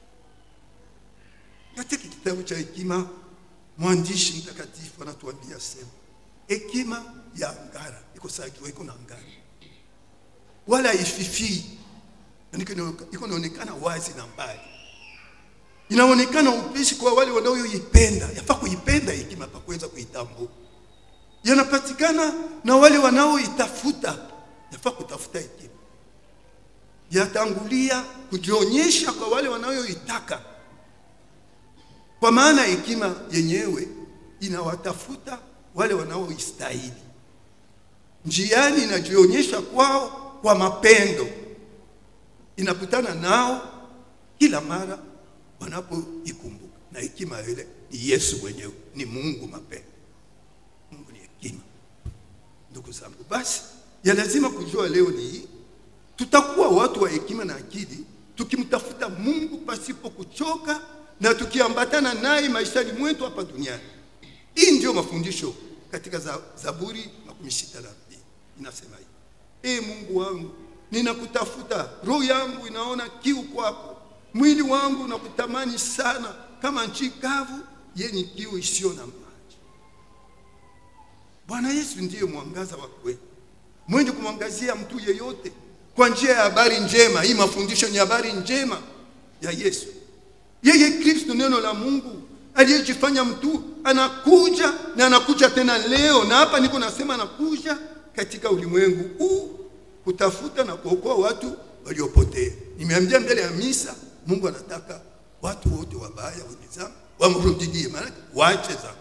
Katika kitabu cha Hekima mwandishi mtakatifu anatuambia sema hekima ya ngara iko sajua iko na ngara wala ififii iko naonekana wazi na mbali inaonekana upesi kwa wale wanaoipenda yafaa kuipenda hekima pa kuweza kuitambua yanapatikana na wale wanaoitafuta yafaa kutafuta hekima yatangulia kujionyesha kwa wale wanaoitaka kwa maana hekima yenyewe inawatafuta wale wanaoistahili. Njiani inajionyesha kwao kwa mapendo, inakutana nao kila mara wanapoikumbuka, na hekima ile ni Yesu mwenyewe, ni Mungu mapendo. Mungu ni hekima. Ndugu zangu, basi ya lazima kujua leo ni hii, tutakuwa watu wa hekima na akili tukimtafuta Mungu pasipo kuchoka na tukiambatana naye maishani mwetu hapa duniani. Hii ndio mafundisho katika Zaburi makumi sita na mbili inasema hivi: E Mungu wangu, ninakutafuta, roho yangu inaona kiu kwako, mwili wangu unakutamani sana, kama nchi kavu yenye kiu isiyo na maji. Bwana Yesu ndiye mwangaza wa kweli, mwenye kumwangazia mtu yeyote kwa njia ya habari njema. Hii mafundisho ni habari njema ya Yesu. Yeye Kristo, neno la Mungu aliyejifanya mtu, anakuja na anakuja tena leo, na hapa niko nasema anakuja katika ulimwengu huu kutafuta na kuokoa watu waliopotea. Nimeambia mbele ya misa, Mungu anataka watu wote wabaya wenye dhambi wamrudie, maana waache dhambi.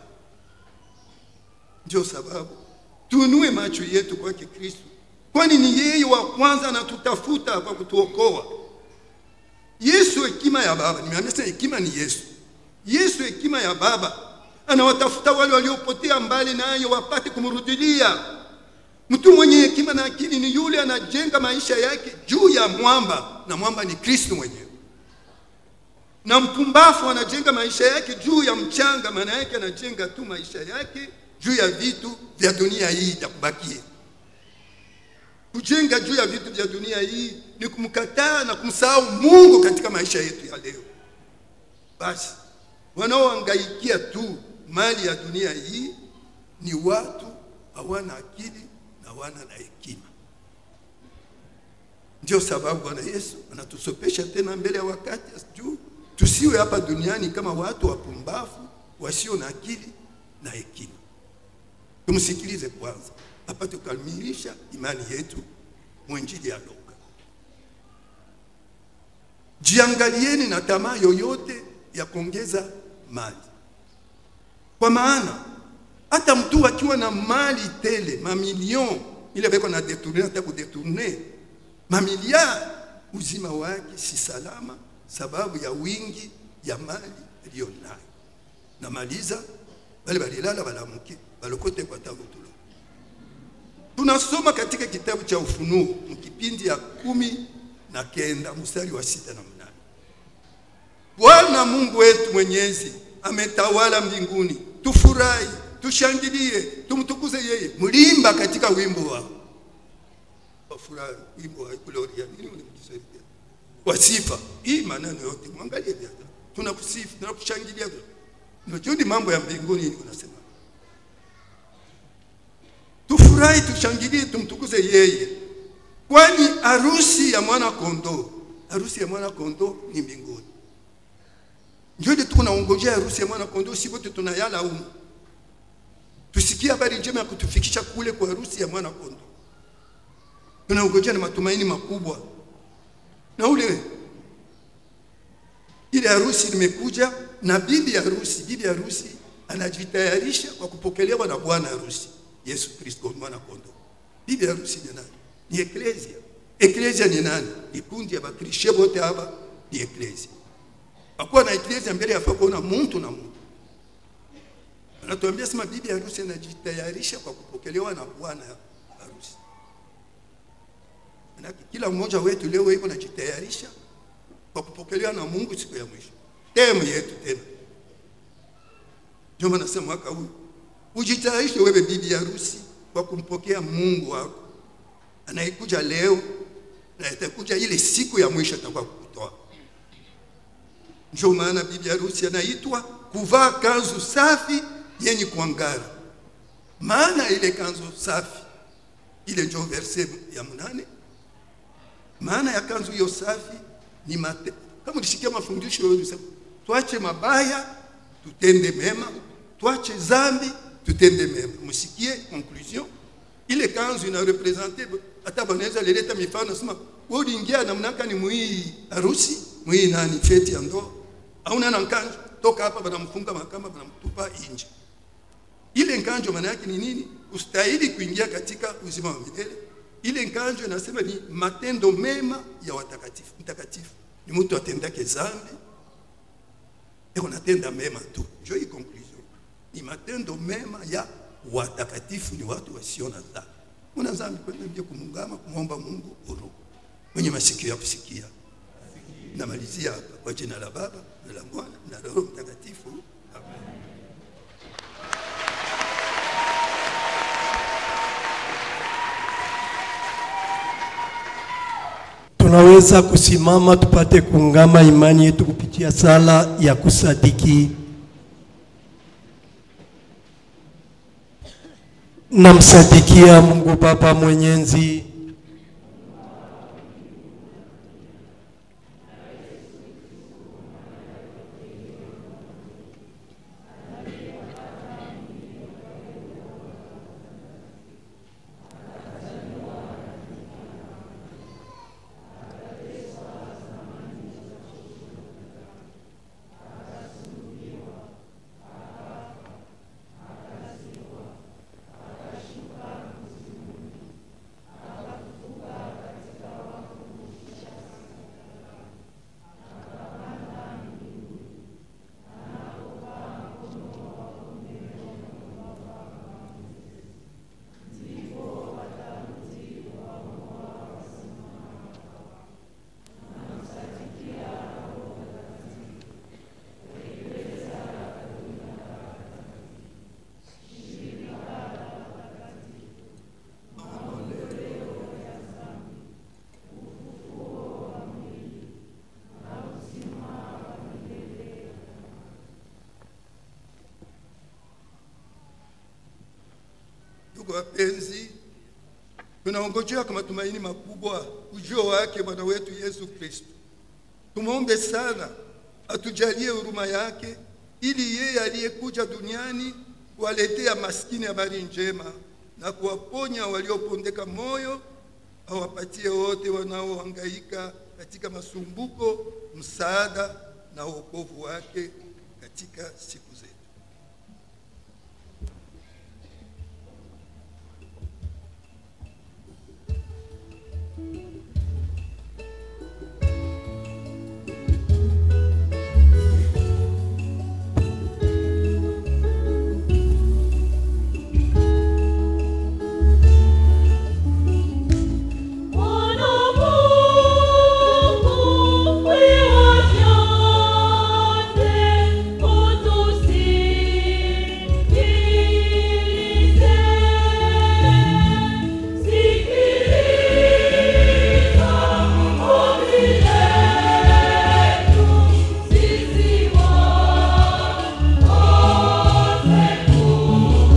Ndio sababu tuinue macho yetu kwake Kristo, kwani ni yeye wa kwanza anatutafuta kwa kutuokoa. Yesu hekima ya Baba, nimeambia sasa, hekima ni Yesu. Yesu hekima ya Baba anawatafuta wale waliopotea mbali naye wapate kumrudilia. Mtu mwenye hekima na akili ni yule anajenga maisha yake juu ya mwamba, na mwamba ni Kristo mwenyewe. Na mpumbafu anajenga maisha yake juu ya mchanga, maana yake anajenga tu maisha yake juu ya vitu vya dunia hii ya kubakia. Kujenga juu ya vitu vya dunia hii ni kumkataa na kumsahau Mungu katika maisha yetu ya leo. Basi wanaohangaikia tu mali ya dunia hii ni watu hawana akili na hawana na hekima. Ndio sababu Bwana Yesu anatusopesha tena mbele ya wakati juu tusiwe hapa duniani kama watu wapumbavu wasio na akili na hekima. Tumsikilize kwanza apate kukamilisha imani yetu mwenjili ya Luka. Jiangalieni na tamaa yoyote ya kuongeza mali, kwa maana hata mtu akiwa na mali tele mamilion ile beko na detourne hata kudetourne mamiliard, uzima wake si salama sababu ya wingi ya mali aliyo nayo. Namaliza, bale balilala balamuke balokote kwa tavutulo. Tunasoma katika kitabu cha Ufunuo mkipindi ya kumi na kenda mstari wa sita na mnane. Bwana Mungu wetu mwenyezi ametawala mbinguni, tufurahi, tushangilie, tumtukuze yeye. Mlimba katika wimbo wao wafurahi, wimbo wa gloria nini ule Kiswahili wa sifa. Hii maneno yote mwangalie vya tunakusifu, tunakushangilia. Ndio ni mambo ya mbinguni unasema. Tufurahi, tushangilie, tumtukuze yeye, kwani harusi ya mwana kondoo, harusi ya mwana kondoo ni mbinguni. Ndio ile tuko naongojea harusi ya mwana kondoo, si wote tunayala humu. Tusikie habari njema ya kutufikisha kule kwa harusi ya mwana kondoo. Tunaongojea na matumaini makubwa na ule ile harusi limekuja na bibi harusi. Bibi harusi anajitayarisha kwa kupokelewa na bwana harusi Yesu Kristo, mwana kondoo. Bibi harusi ni nani? Ni eklesia. Eklesia ni nani? Ni kundi ya bakrishe wote hapa ni eklesia. Hakuwa na eklesia mbele ya kuona mtu na mtu. Anatuambia sema bibi harusi anajitayarisha kwa kupokelewa na bwana harusi. Manake kila mmoja wetu leo yuko anajitayarisha kwa kupokelewa na Mungu siku ya mwisho. Temu yetu tena. Ndio maana nasema mwaka huu ujitayarishe wewe bibi harusi kwa kumpokea Mungu wako anayekuja leo na itakuja ile siku ya mwisho atakuwa kukutoa. Ndio maana bibi harusi anaitwa kuvaa kanzu safi yenye kuangara. Maana ile kanzu safi ile ndio verse ya mnane maana ya kanzu hiyo safi ni mate. Kama ulisikia mafundisho yao yalisema tuache mabaya tutende mema, tuache zambi tutende mema. Msikie conclusion. Ile kanzu ina represente hata banaweza leleta mifano sema wewe uliingia namna gani mwii harusi, mwii nani feti ya ndoa. Au na kanzu toka hapa banamfunga makama banamtupa nje. Ile nkanjo maana yake ni nini? Ustahili kuingia katika uzima wa milele ile nkanjo inasema ni matendo mema ya watakatifu. Mtakatifu ni mtu atendake zambi eko natenda mema tu, njo hii conclusion. Ni matendo mema ya watakatifu, ni watu wasio na dhambi. Una dhambi kwenda mbio kumungama kumwomba Mungu huru. Mwenye masikio ya kusikia. Namalizia hapa kwa jina la Baba na la Mwana na la Roho Mtakatifu. Amen. Tunaweza kusimama tupate kuungama imani yetu kupitia sala ya kusadiki. Namsadikia Mungu Baba Mwenyezi, Ndugu wapenzi, tunaongojea kwa matumaini makubwa ujio wake Bwana wetu Yesu Kristo. Tumwombe sana atujalie huruma yake, ili yeye aliyekuja duniani kuwaletea maskini habari njema na kuwaponya waliopondeka moyo, awapatie wote wanaohangaika katika masumbuko msaada na wokovu wake katika siku zetu. Bwana Mungu, wewe vyote, utusikilize. Sikiliza ombi letu sisi wote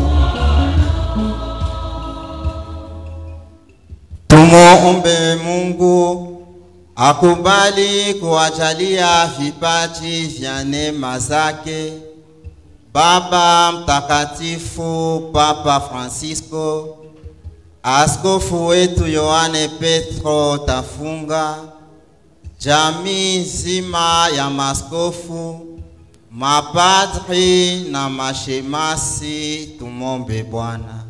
Tumuombe Mungu akubali kuwajalia vipaji vya neema zake Baba Mtakatifu Papa Francisco, askofu wetu Yohane Petro Tafunga, jamii nzima ya maskofu, mapadri na mashemasi. Tumombe Bwana.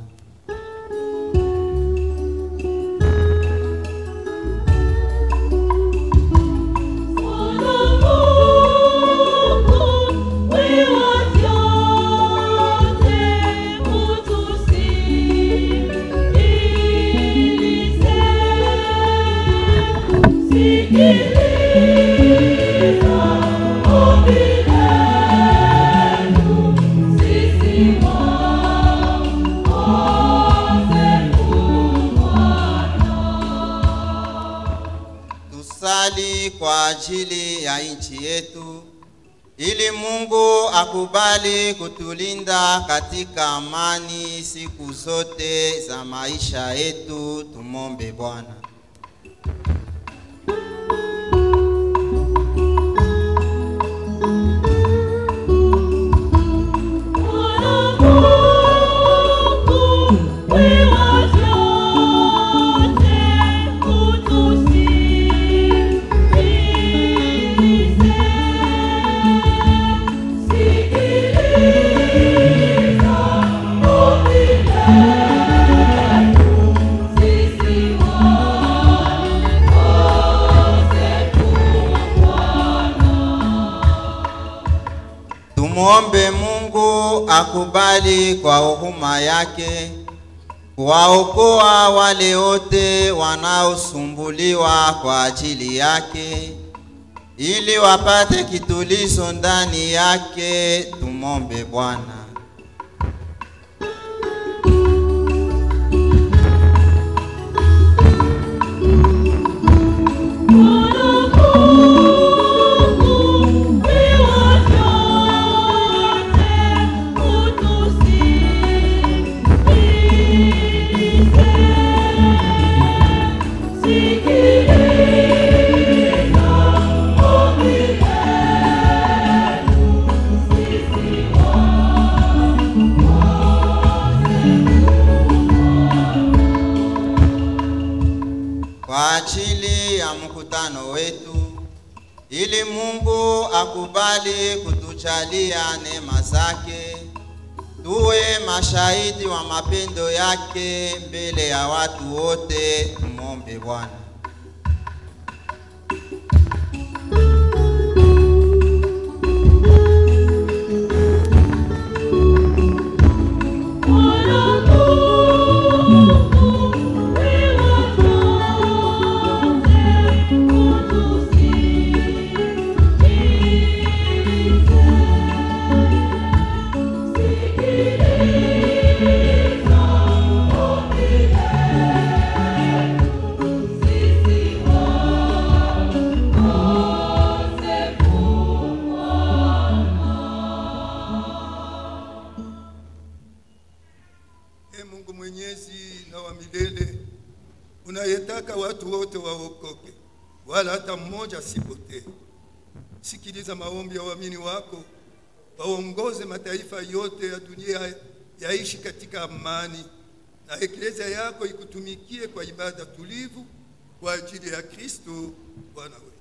Tusali kwa ajili ya nchi yetu ili Mungu akubali kutulinda katika amani siku zote za maisha yetu. Tumombe Bwana. Tumuombe Mungu akubali kwa huruma yake kuwaokoa wale wote wanaosumbuliwa kwa ajili yake ili wapate kitulizo ndani yake. Tumombe Bwana. Utusikilize. ajili ya mkutano wetu, ili Mungu akubali kutujalia neema zake, tuwe mashahidi wa mapendo yake mbele ya watu wote. Tumwombe Bwana. E Mungu mwenyezi na wa milele, unayetaka watu wote waokoke, wala hata mmoja asipotee. Sikiliza maombi ya waamini wako, waongoze mataifa yote ya dunia yaishi katika amani, na eklezia yako ikutumikie kwa ibada tulivu kwa ajili ya Kristo Bwana wetu.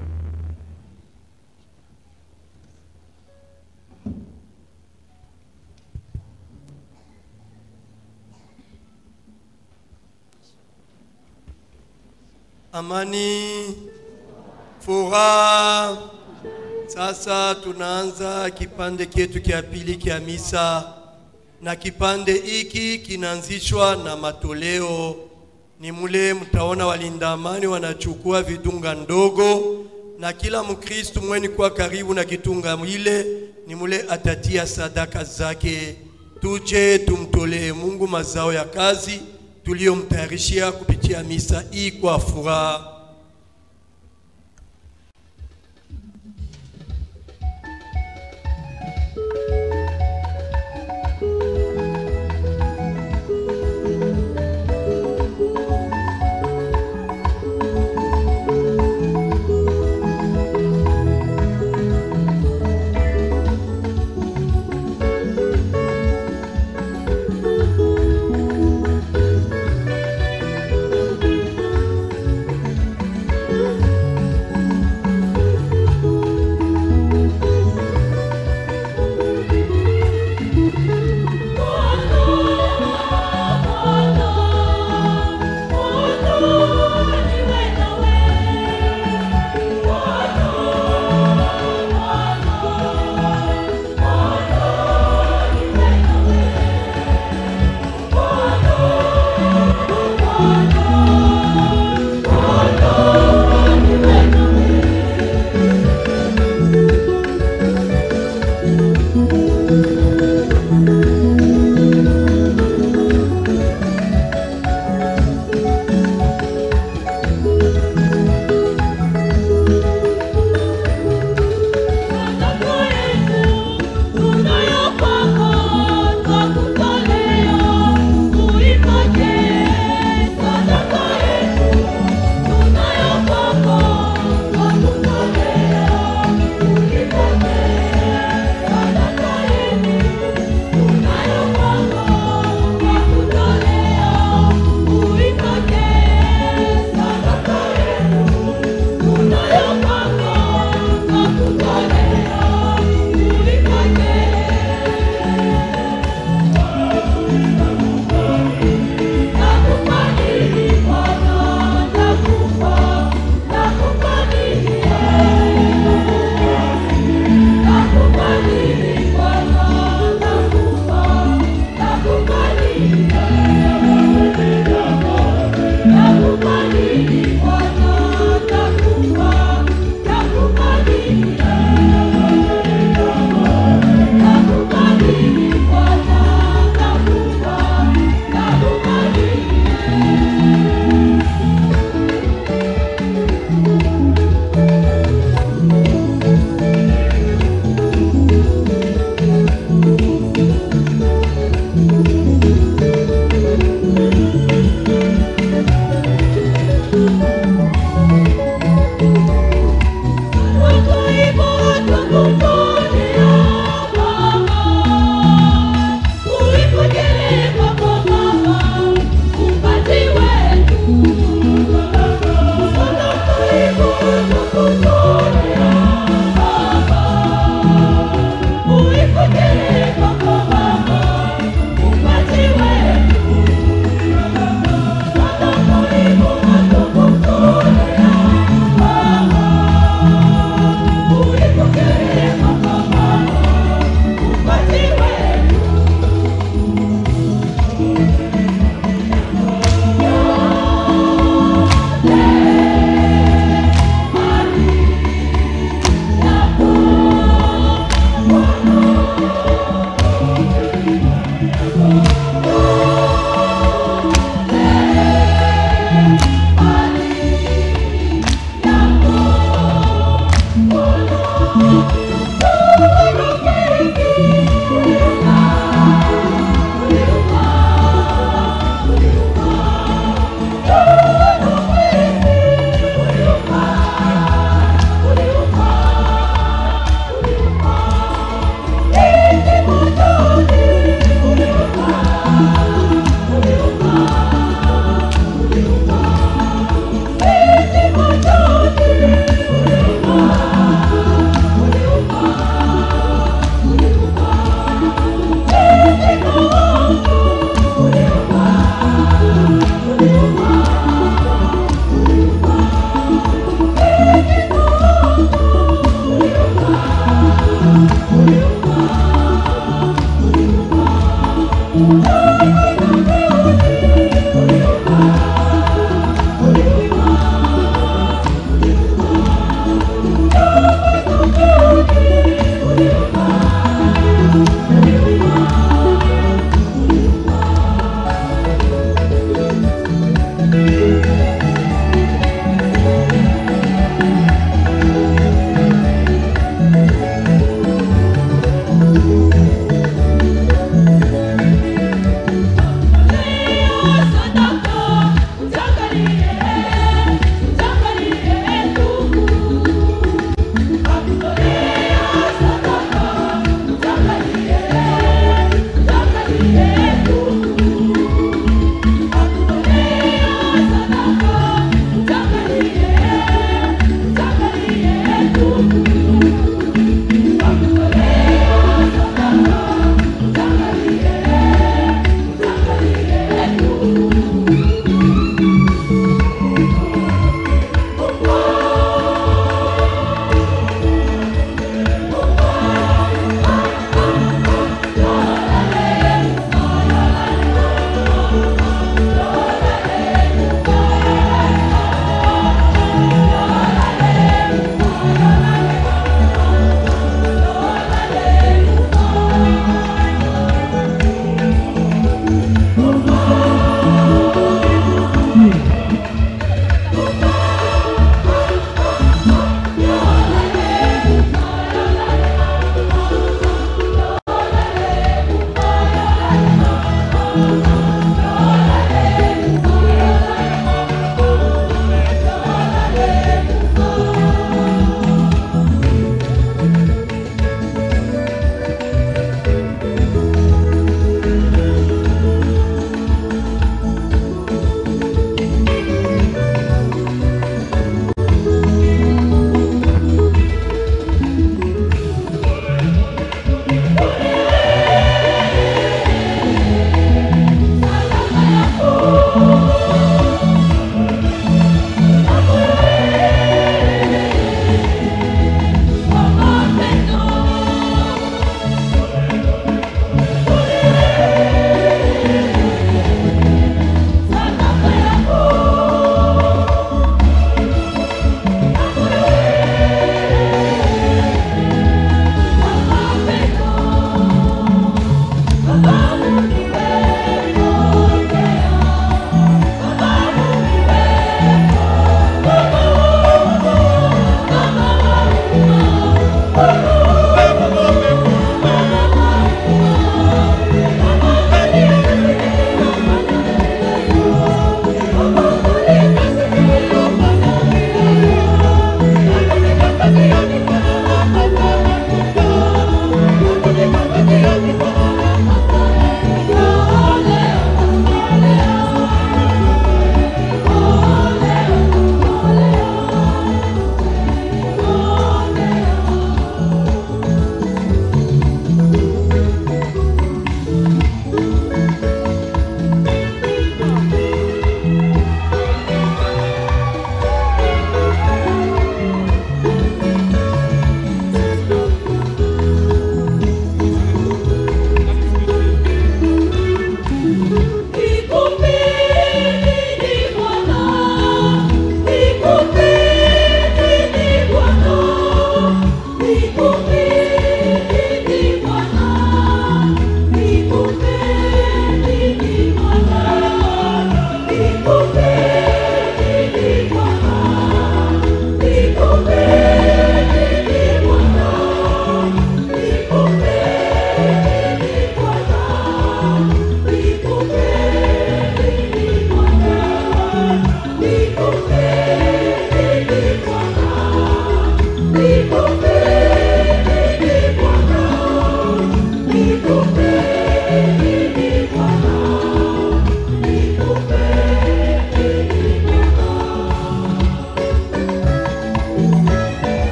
amani, furaha. Sasa tunaanza kipande chetu cha pili cha misa, na kipande hiki kinaanzishwa na matoleo. Ni mule mtaona walinda amani wanachukua vidunga ndogo, na kila Mkristu mweni kwa karibu na kitunga ile, ni mule atatia sadaka zake. Tuje tumtolee Mungu mazao ya kazi tuliyomtayarishia kupitia misa hii kwa furaha.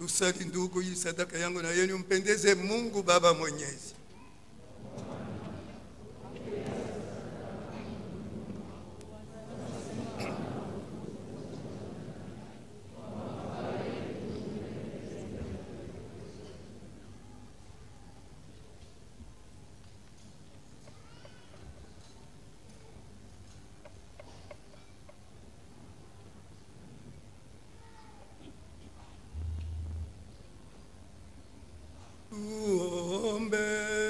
Tusali ndugu, hii sadaka yangu na yenu mpendeze Mungu Baba Mwenyezi. Tuombe.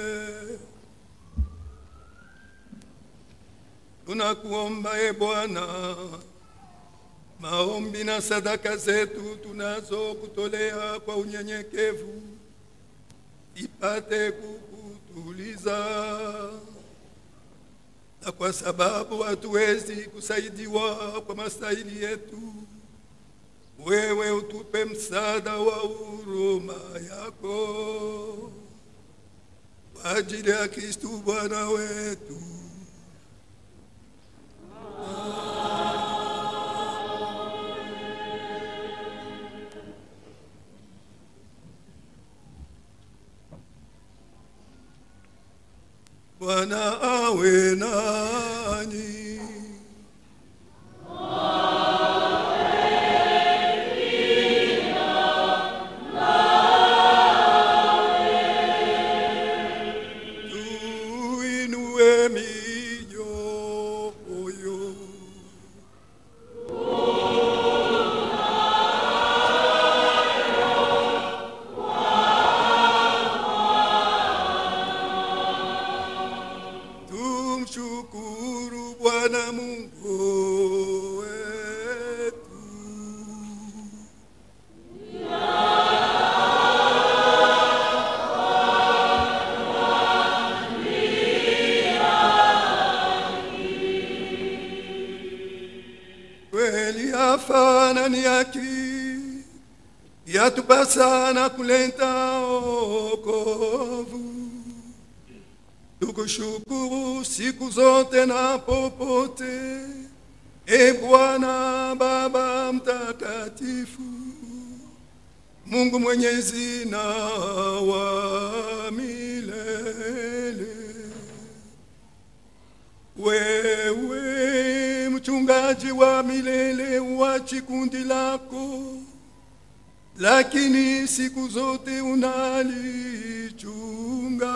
Tunakuomba e Bwana, maombi na sadaka zetu tunazo kutolea kwa unyenyekevu ipate kukutuliza, na kwa sababu hatuwezi kusaidiwa kwa mastahili yetu wewe utupe msaada wa huruma yako kwa ajili ya Kristu Bwana wetu. Bwana awe nanyi. tuinue mioyo. Tumshukuru Bwana Mungu wetu. kweli afana ni haki yatupasana kuleta okovu tukushukuru siku zote na popote e bwana baba mtakatifu mungu mwenyezi na wa milele wewe mchungaji wa milele wa chikundi lako, lakini siku zote unalichunga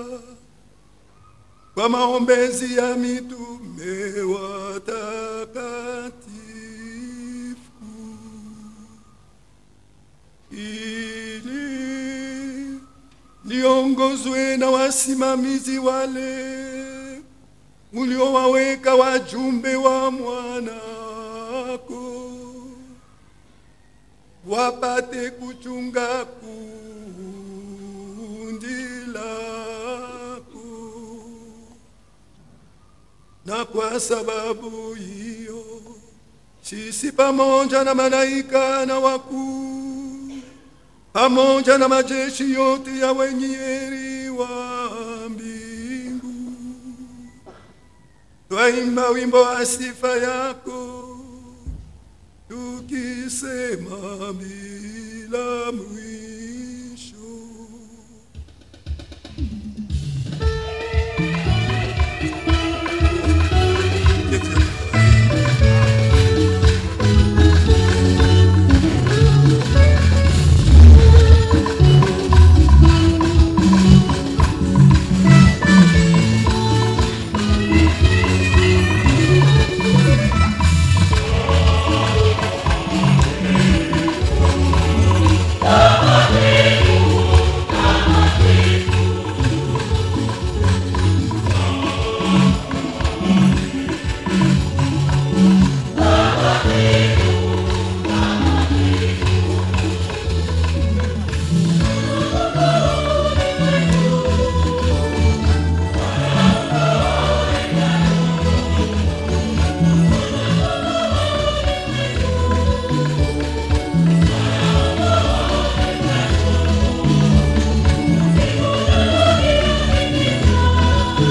kwa maombezi ya mitume watakatifu, ili niongozwe na wasimamizi wale uliowaweka wajumbe wa mwanako wapate kuchunga kundi lako, na kwa sababu hiyo sisi pamoja na malaika na wakuu pamoja na majeshi yote ya wenye heri wa mbingu twaimba wimbo wa sifa yako tukisema bila mwisho.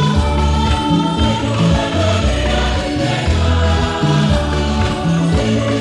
Thank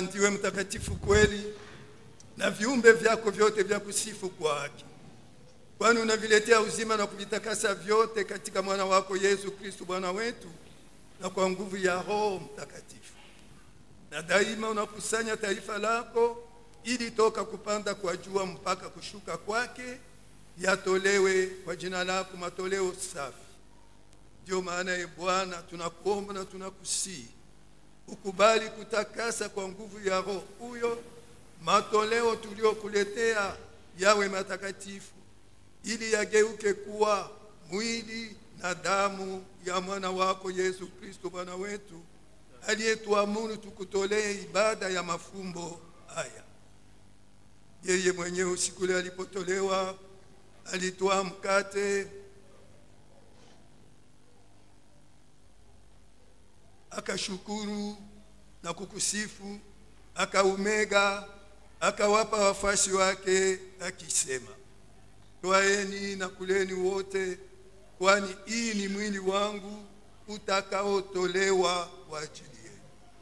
ndiwe mtakatifu kweli, na viumbe vyako vyote vya kusifu kwa haki, kwani unaviletea uzima na kuvitakasa vyote katika mwana wako Yesu Kristo Bwana wetu, na kwa nguvu ya Roho Mtakatifu. Na daima unakusanya taifa lako ili toka kupanda kwa jua mpaka kushuka kwake yatolewe kwa jina lako matoleo safi. Ndio maana ye Bwana, tunakuomba na tunakusihi ukubali kutakasa kwa nguvu ya Roho huyo matoleo tuliokuletea yawe matakatifu, ili yageuke kuwa mwili na damu ya mwana wako Yesu Kristo Bwana wetu, aliyetuamuru tukutolee ibada ya mafumbo haya. Yeye mwenyewe usiku ule alipotolewa, alitwaa mkate akashukuru na kukusifu, akaumega, akawapa wafuasi wake akisema, twaeni na kuleni wote, kwani hii ni mwili wangu utakaotolewa kwa ajili yenu.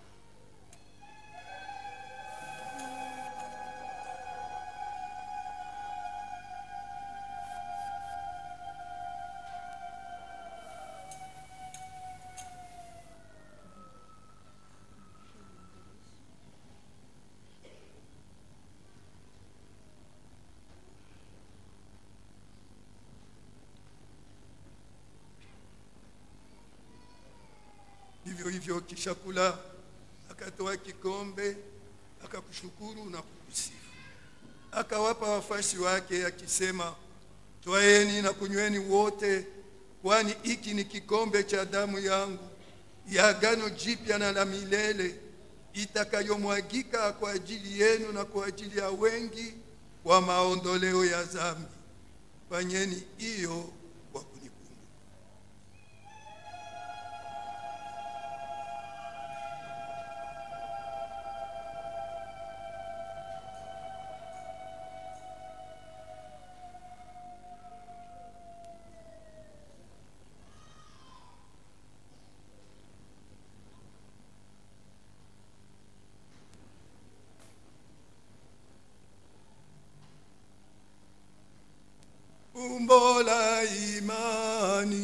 Vivyo hivyo kisha kula, akatoa kikombe, akakushukuru na kukusifu, akawapa wafuasi wake akisema, twaeni na kunyweni wote, kwani hiki ni kikombe cha damu yangu ya agano jipya na la milele, itakayomwagika kwa ajili yenu na kwa ajili ya wengi kwa maondoleo ya dhambi. Fanyeni hiyo kwa kunikumbuka. Umbo la imani.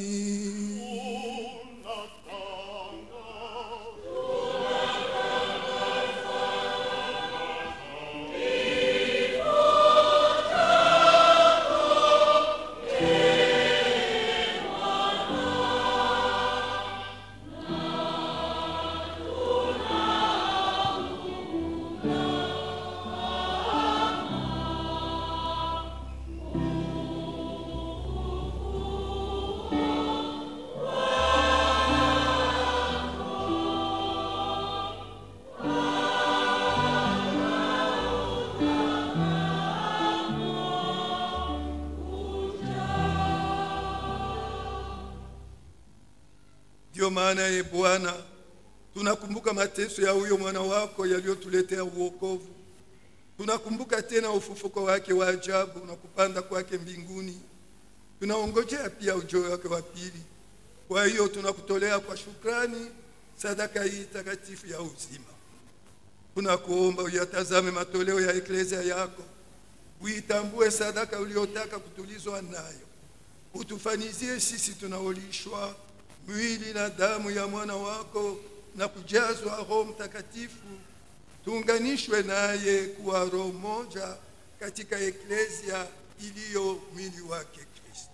Ndiyo maana ye Bwana, tunakumbuka mateso ya huyo mwana wako yaliyotuletea uokovu. Tunakumbuka tena ufufuko wake wa ajabu na kupanda kwake mbinguni. Tunaongojea pia ujio wake wa pili. Kwa hiyo tunakutolea kwa shukrani sadaka hii takatifu ya uzima. Tunakuomba uyatazame matoleo ya eklezia yako, uitambue sadaka uliyotaka kutulizwa nayo, utufanizie sisi tunaolishwa mwili na damu ya mwana wako na kujazwa Roho Mtakatifu, tuunganishwe naye kuwa roho moja katika eklezia iliyo mwili wake Kristo.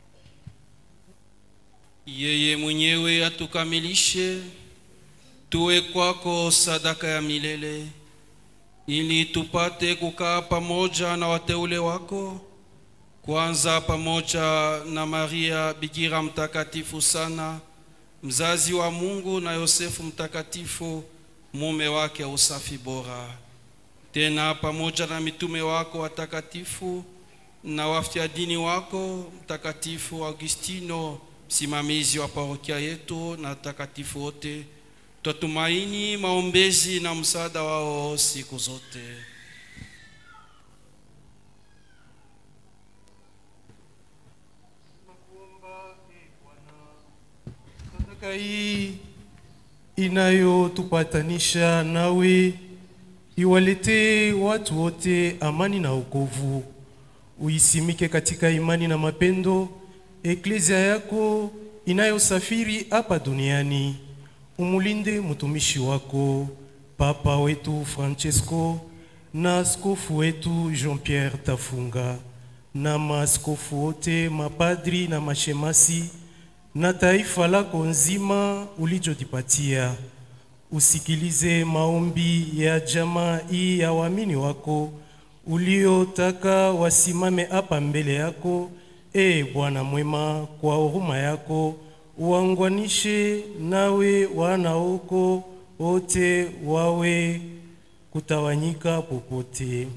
Yeye mwenyewe atukamilishe tuwe kwako sadaka ya milele, ili tupate kukaa pamoja na wateule wako, kwanza pamoja na Maria Bikira mtakatifu sana, mzazi wa Mungu, na Yosefu mtakatifu, mume wake wa usafi bora, tena pamoja na mitume wako watakatifu na wafyadini wako mtakatifu Augustino, msimamizi wa parokia yetu, na takatifu wote, twatumaini maombezi na msaada wao siku zote. Sadaka hii inayotupatanisha nawe iwaletee watu wote amani na wokovu. Uisimike katika imani na mapendo eklezia yako inayosafiri hapa duniani. Umulinde mtumishi wako Papa wetu Francesco na askofu wetu Jean-Pierre Tafunga na maaskofu wote, mapadri na mashemasi na taifa lako nzima ulichojipatia. Usikilize maombi ya jamaa hii ya waamini wako uliotaka wasimame hapa mbele yako. E Bwana mwema, kwa huruma yako uangwanishe nawe wanaoko wote wawe kutawanyika popote.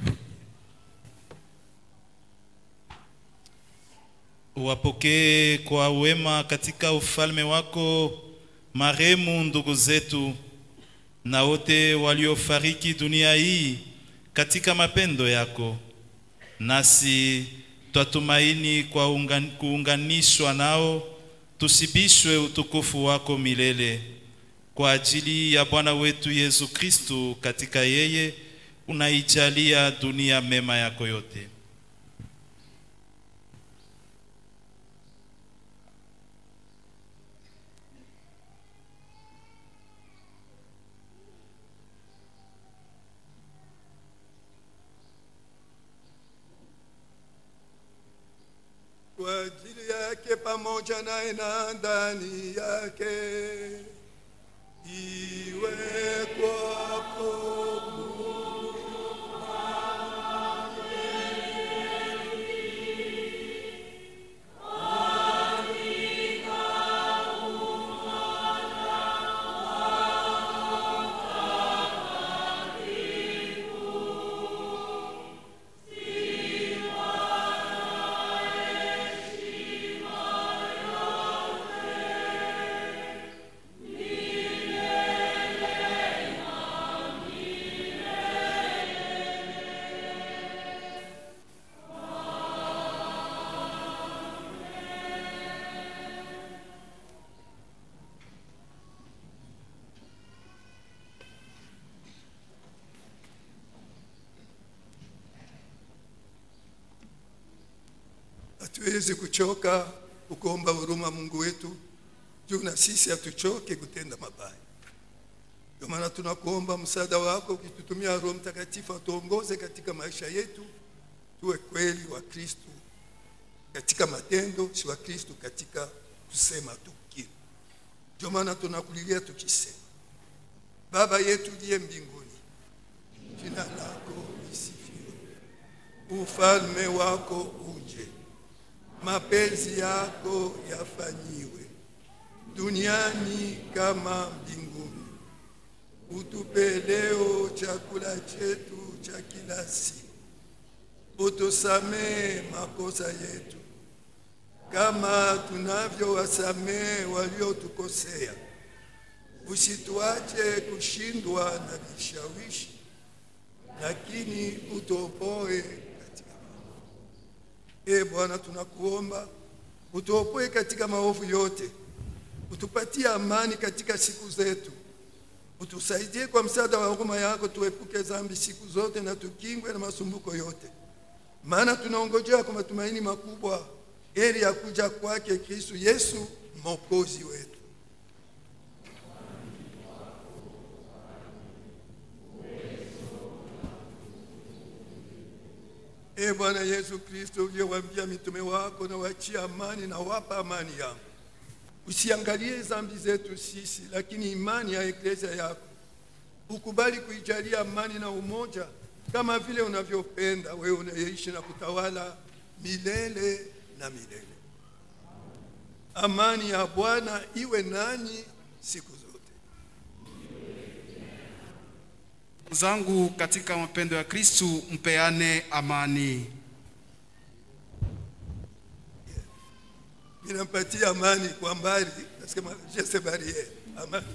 Wapokee kwa wema katika ufalme wako marehemu ndugu zetu na wote waliofariki dunia hii katika mapendo yako, nasi twatumaini kwa ungan, kuunganishwa nao tusibishwe utukufu wako milele kwa ajili ya Bwana wetu Yesu Kristu. Katika yeye unaijalia dunia mema yako yote. kwa ajili yake pamoja naye na ndani yake iwe kwako hatuwezi kuchoka kukuomba huruma Mungu wetu, juu na sisi hatuchoke kutenda mabaya. Ndio maana tunakuomba msaada wako, ukitutumia Roho Mtakatifu atuongoze katika maisha yetu, tuwe kweli wa Kristo katika matendo, si wa Kristo katika kusema tu kile. Ndio maana tunakulilia tukisema, Baba yetu uliye mbinguni, jina lako lisifiwe, ufalme wako uje mapenzi yako yafanyiwe duniani kama mbinguni. Utupe leo chakula chetu cha kila siku, utusamee makosa yetu kama tunavyowasamee waliotukosea, usituache kushindwa na vishawishi, lakini utuopoe E Bwana, tunakuomba utuopoe katika maovu yote, utupatie amani katika siku zetu, utusaidie kwa msaada wa huruma yako, tuepuke dhambi siku zote na tukingwe na masumbuko yote, maana tunaongojea kwa matumaini makubwa heri ya kuja kwake Kristo Yesu mwokozi wetu. E Bwana Yesu Kristo, uliyewaambia mitume wako, na wachia amani na wapa amani yangu, usiangalie dhambi zetu sisi, lakini imani ya eklezia yako. Ukubali kuijalia amani na umoja kama vile unavyopenda wewe unayeishi na kutawala milele na milele. Amani ya Bwana iwe nanyi siku zote. zangu katika mapendo ya Kristu, mpeane amani. Ninampatia amani kwa mbali, nasema je sais barriere amani.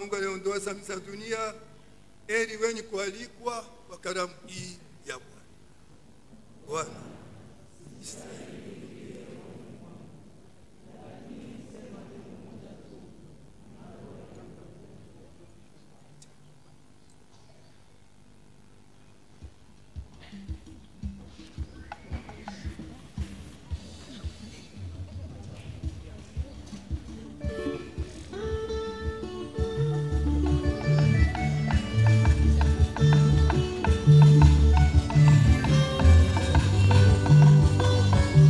Mungu anayeondoa dhambi za dunia, heri wenye kualikwa kwa karamu hii ya Bwana. Bwana Thank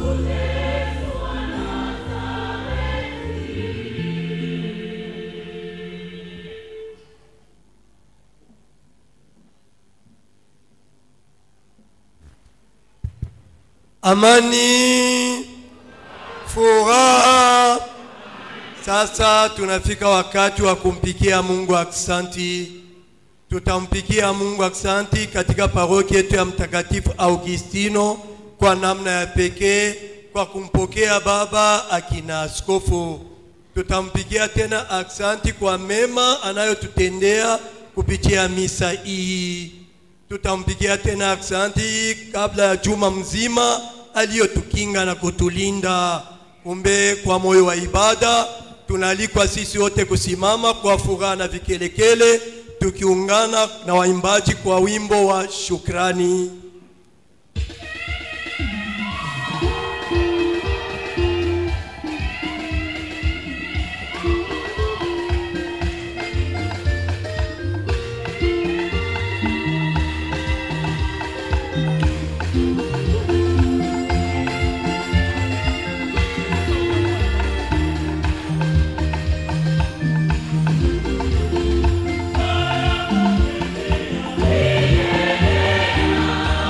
amani, furaha. Sasa tunafika wakati wa kumpikia Mungu aksanti. Tutampikia Mungu aksanti katika parokia yetu ya Mtakatifu Augustino kwa namna ya pekee kwa kumpokea baba akina askofu. Tutampikia tena aksanti kwa mema anayotutendea kupitia misa hii. Tutampigia tena aksanti kabla ya juma mzima aliyotukinga na kutulinda. Kumbe kwa moyo wa ibada tunaalikwa sisi wote kusimama kwa furaha na vikelekele, tukiungana na waimbaji kwa wimbo wa shukrani. Yeah.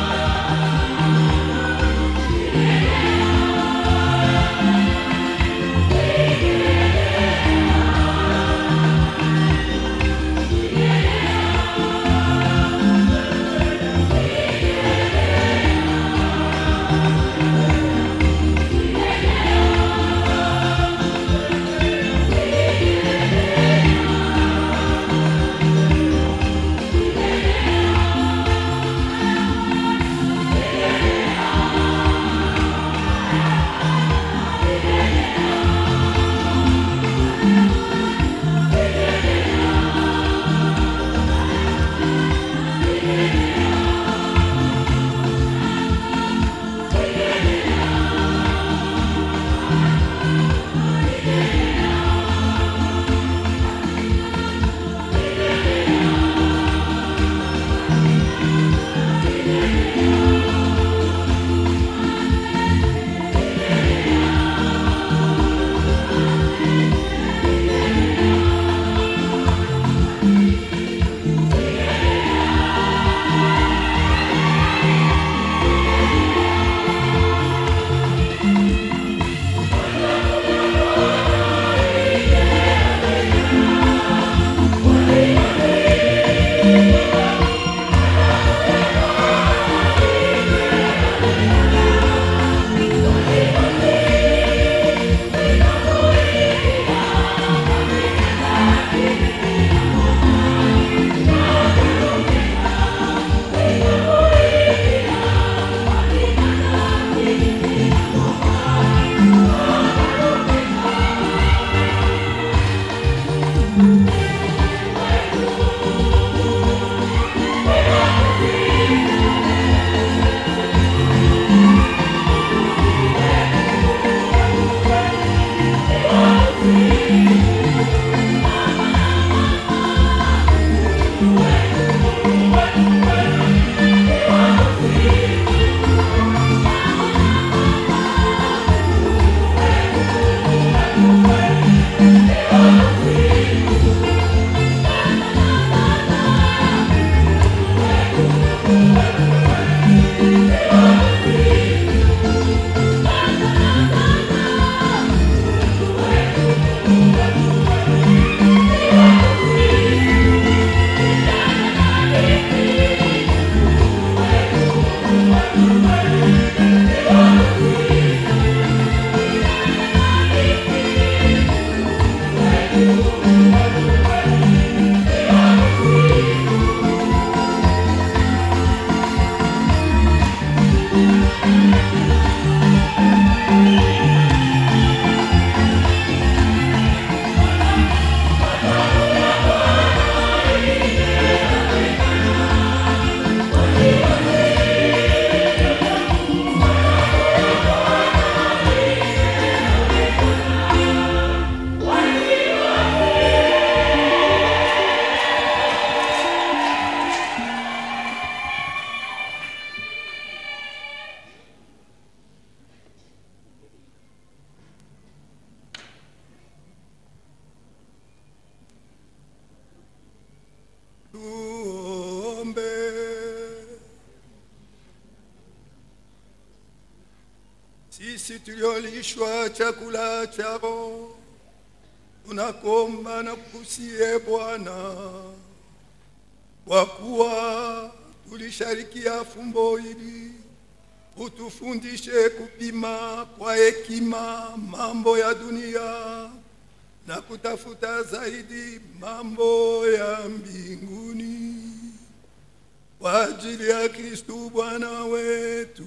sisi tuliolishwa chakula chao, tunakomba na kukusie Bwana, kwa kuwa tulisharikia fumbo hili, utufundishe kupima kwa hekima mambo ya dunia na kutafuta zaidi mambo ya mbinguni kwa ajili ya Kristu Bwana wetu.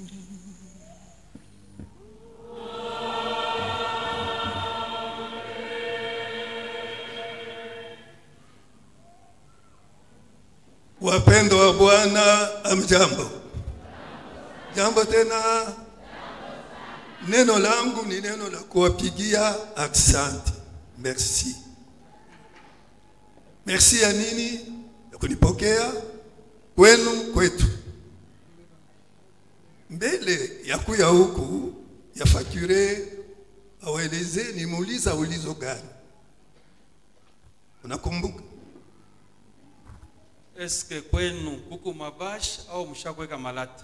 Wapendwa wa Bwana, amjambo. Jambo tena. Neno langu ni neno la kuwapigia aksanti. Merci. Merci ya nini? Ya kunipokea kwenu kwetu. Mbele ya kuya huku ya fakture awaeleze nimuuliza ulizo gani. Unakumbuka? Eske kwenu kuku mabash au mshakweka malata?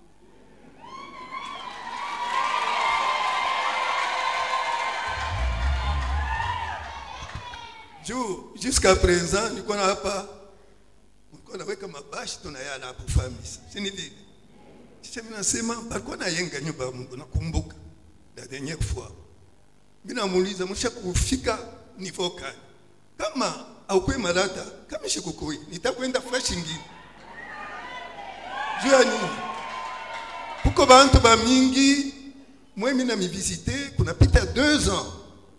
juu jusqu'à présent nilikuwa na hapa nilikuwa naweka mabashi tunayala hapo famisi sini vile kisha mimi nasema balikuwa nayenga nyumba ya Mungu nakumbuka la dernière fois mimi namuuliza msha kufika niveau gani kama aukwe malata kama shikukui nitakwenda fresh ingine juu ya nini kuko bantu ba mingi mwe mimi na mivisite kunapita deux ans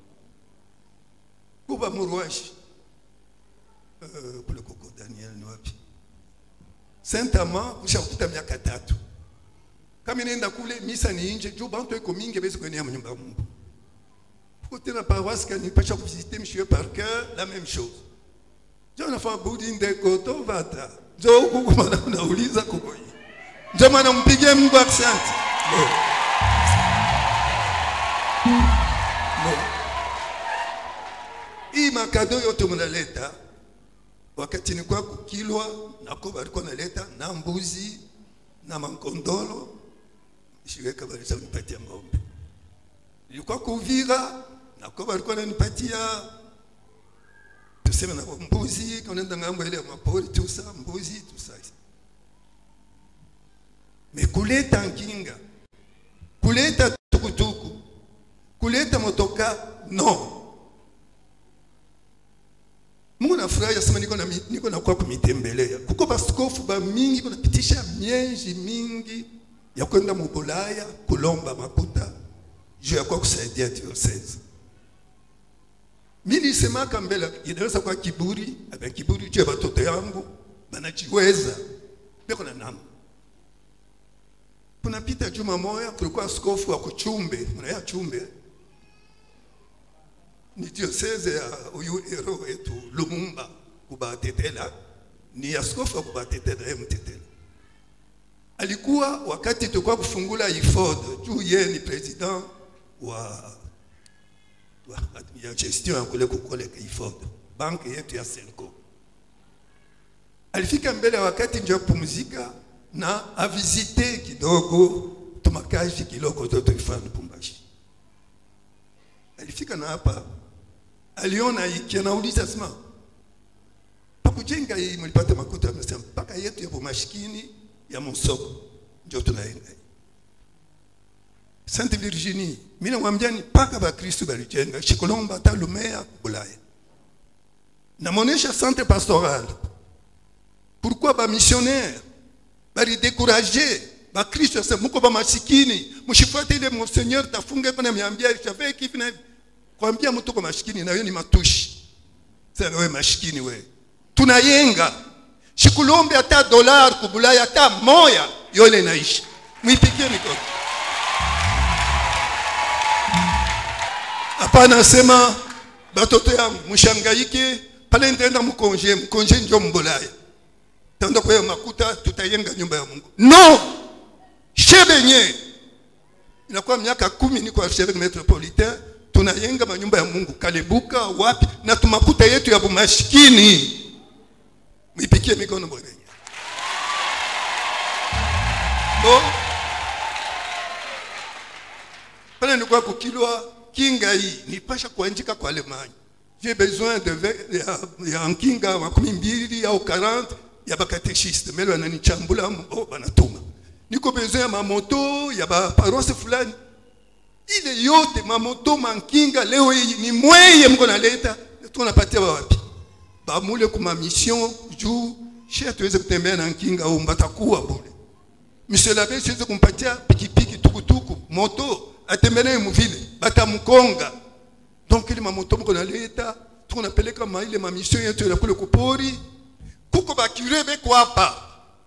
kuba muruashi uh, kule koko Daniel ni wapi Saint Amand kushapita miaka tatu kama nenda kule misa ni nje juu bantu eko mingi bezi kwenye nyumba ya Mungu kote na paroisse kani pasha kuvisite monsieur par cœur la même chose jo nafanya budi ndeko to vata jo huku mana unauliza kuko hii ndio maana mpigie Mungu asante no. no hii makado yote mnaleta wakati nilikuwa kukilwa nako balikuwa naleta na mbuzi na makondolo shiweka balisa nipatia ng'ombe ilikuwa kuvira nako balikuwa nanipatia tuseme na mbuzi kanaenda ngambo ile ya mapori tusa mbuzi tusa me kuleta nkinga kuleta tukutuku kuleta motoka no Mungu nafurahi asema niko na niko na kwa kumitembelea. Kuko baskofu ba mingi kunapitisha mienji mingi ya kwenda mubulaya kulomba makuta juu ya kwa kusaidia diocese. Mimi nisemaka mbele inaweza kwa kiburi, aba kiburi juu ya watoto yangu banajiweza. Beko na namu. Kunapita juma moya kulikuwa askofu wa kuchumbe, mnaya chumbe ni diocese ya huyu hero wetu Lumumba kubatetela, ni askofu wa kubatetela yeye mtetela. Alikuwa wakati tulikuwa kufungula IFOD juu yeye ni president wa, wa ya gestion ya kule kukoleka IFOD, banki yetu ya Senko. Alifika mbele ya wakati ndio kupumzika na avisite kidogo tumakazi kidogo toto ifanye Lubumbashi. Alifika na hapa aliona hiki anauliza sema pakujenga hii mlipata makuta amesema mpaka yetu ya mashikini ya msoko ndio tunaenda Sainte Virginie mimi namwambia ni paka ba Kristo balijenga shikolomba hata Lumea Bulaya namonesha centre pastoral pourquoi ba missionnaire bali décourager ba Kristo sasa mko ba masikini mshifuate ile monseigneur tafunga pana miambia chave kipi na hivi kwambia mtu kwa mashikini na wewe ni matushi sasa wewe mashikini wewe tunayenga shikulombe hata dolar kubulaya hata moya yole inaishi mwipigie mikono hapana sema batoto yangu mshangaike pale nitaenda mkonje mkonje njo mbulaya taenda kwa makuta tutayenga nyumba ya Mungu no shebenye inakuwa miaka kumi niko archevêque metropolitain tunayenga manyumba ya Mungu Kalebuka wapi na tumakuta yetu ya bumashikini mwipikie mikono bwana bo pale nilikuwa kukilwa kinga hii nipasha kuandika kwa Alemanya j'ai besoin de ve- ya, ya nkinga makumi mbili au 40 ya bakatechiste melo ananichambula oh, banatuma niko besoin ya mamoto ya baparoise fulani ile yote mamoto mankinga leo hii ni mweye mko naleta tunapatia wapi bamule kuma mission juu she tuweze kutembea na nkinga au mbatakuwa bure monsieur l'abbé siweze kumpatia pikipiki tukutuku moto atembelee muvile batamkonga donc ile mamoto mko naleta tunapeleka ma ile mamission yetu ya kule kupori kuko bakure beko hapa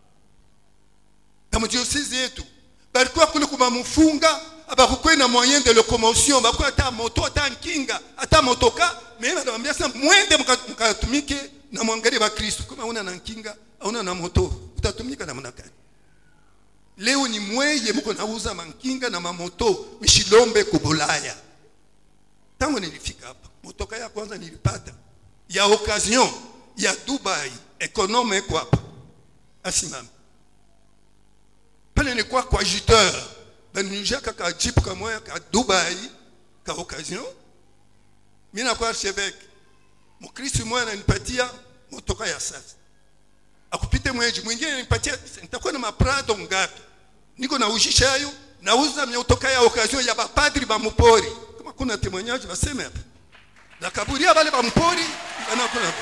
na mdiosese yetu balikuwa kule kumamufunga abakukwei na moyen de locomotion bakuwa ata moto ata nkinga ata motoka me banawambia sa mwende muka- mukatumike na mwangalie bakristu kama una na nkinga auna na moto utatumika namna gani leo ni mweye muko nauza mankinga na mamoto mishilombe kubulaya tangu nilifika hapa motoka ya kwanza nilipata ya occasion ya dubai ekonome eko hapa asimame pale nilikuwa kwa jiteur baninujaka ka jeep kamoya ka dubai ka occasion mi nakuwa archevêque mukristu moya ananipatia motoka ya sasa akupite mweji mwingine ananipatia nitakuwa na maprado ngapi niko naujisha hayo nauza motoka ya occasion ya bapadri bamupori kama kuna témoignage baseme hapa nakaburia bale bamupori banakuna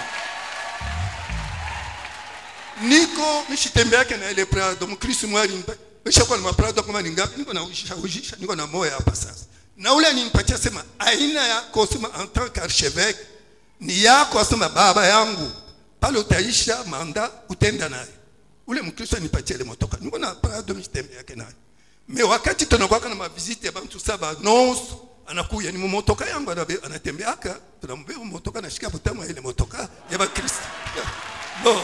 niko mishitembeake na ile prado mkristu mwali meshakuwa na maprado kama ni ngapi niko naujisha ujisha niko na moya hapa sasa na ule alinipatia sema aina yako sema en tant qu'archevêque ni yako asema baba yangu pale utaisha manda utenda naye ule mkristo anipatia ile motoka niko na prado mishitembeake naye me wakati tunakwaka na maviziti ya bantu saba nonso anakuya ni mumotoka yangu anabe- anatembeaka tunambeba motoka anashika butamu ya ile motoka ya bakristo bon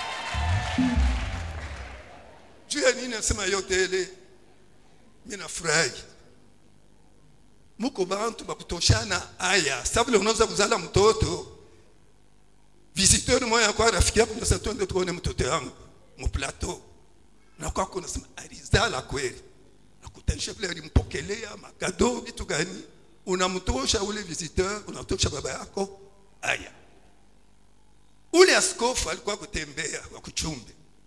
juu ya nini nasema yote ile mi nafurahi muko bantu bakutoshana aya sa vile unaweza kuzala mtoto visiteur moya kwa rafiki yako nasa twende tuone mtoto yangu muplateau na kwako nasema alizala kweli nakutanisha vile alimpokelea makado vitu gani unamtosha ule visiteur unamtosha baba yako aya ule askofu alikuwa kutembea wa kuchumbe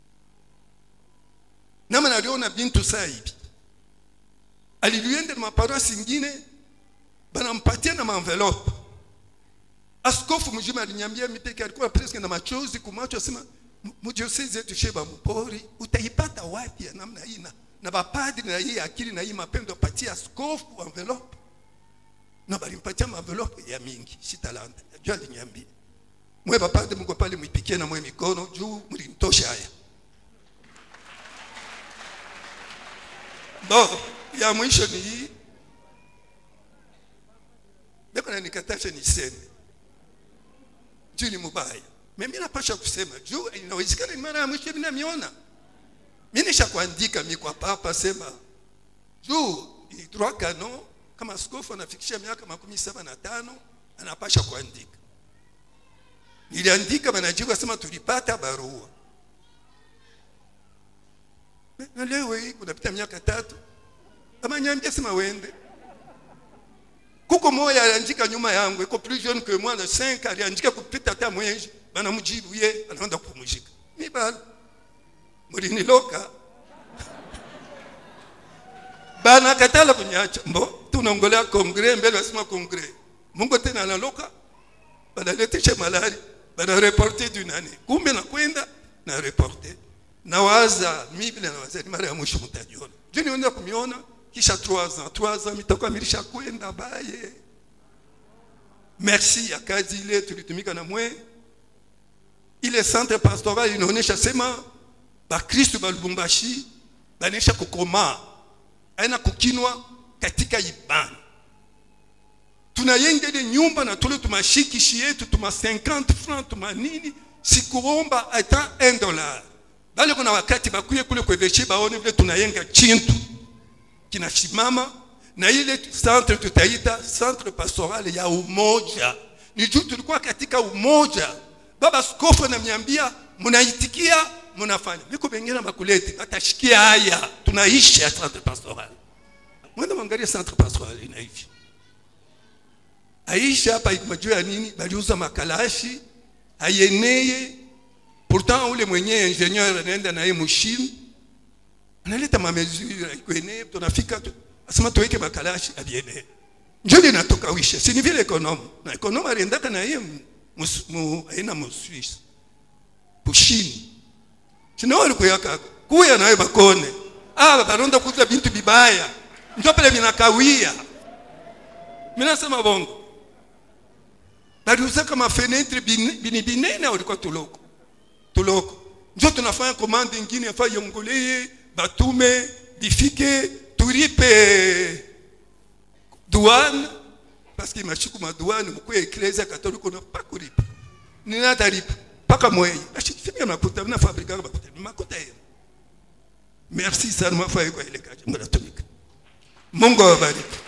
nama naliona bintu saa hivi alilienda na maparoisi ingine banampatia na maenvelope askofu mjima alinyambia mipeke alikuwa preske na machozi kumacho asema mudiosezi yetu sheba mpori utaipata wapi ya namna hii na, na bapadri na hii akili na hii mapendo apatia askofu envelope na balimpatia maenvelope ya mingi shitalanda juu alinyambia mwe bapadri mko pale mwipikie na mwe mikono juu mlimtosha haya bon ya mwisho ni hii beko nanikatasha niseme juu ni mubaya mimi napasha kusema juu inawezekana ni mara ya mwisho mimi namiona mimi nisha kuandika mi kwa papa sema juu ni droit canon kama askofu anafikisha miaka makumi saba na tano anapasha kuandika niliandika banajibu sema tulipata barua na leo hii kunapita miaka tatu amanyambia sema wende kuko moya aliandika nyuma yangu iko plus jeune que moi de 5 aliandika kupita hata mwezi banamjibu ye anaenda kupumzika mi bado muliniloka banakatala kunyacha mbo tunaongolea kongre mbele wasema kongre mungu tena analoka banaletisha malari banareporte dunane kumbe nakwenda na reporte nawaza mi vile nawaza ni mara ya mwisho mtajiona juu nienda kumiona kisha 3 ans 3 ans mitakuwa milisha kwenda baye merci ya kazi ile tulitumika na mwe ile centre pastoral inaonyesha sema bakristu ba lubumbashi banaisha kukomaa aina kukinwa katika ibada tunayengele nyumba na tule tumashikishi yetu tuma 50 francs tuma nini sikuomba hata 1 dollar bale kuna wakati bakuye kule kweveshi baone vile tunayenga chintu kinasimama na ile centre tutaita centre pastoral ya umoja ni juu tulikuwa katika umoja baba skofu ananiambia mnaitikia mnafanya miko bengine bakulete batashikia haya tunaishi ya centre pastoral mwenda mwangalie centre pastoral ina hivi aisha hapa ikmajua ya nini baliuza makalashi ayeneye pourtant ule mwenye ingenieur anaenda naye mushini analeta mamesure ikweneye tunafika tu asema tuweke makalashi abieneye njo linatoka wisha sini vile ekonome na ekonome aliendaka na ye mus- mu- aina muswisi pushini sino walikuyaka kuya naye bakone aba baronda kuza bintu bibaya njo pele vinakawia minasema bongo baliuzaka mafenetre bine- bini binene walikuwa tuloko tuloko njo tunafanya komande ingine afa yongoleye batume bifike turipe douane parce que mashiku maduane mkuya eklezia katoliko na pakuripa ninataripa paka mweye ashifimia makuta na fabrika makuta ni makuta yenu merci sana mwafaye kwa ile kazi mnatumika Mungu awabariki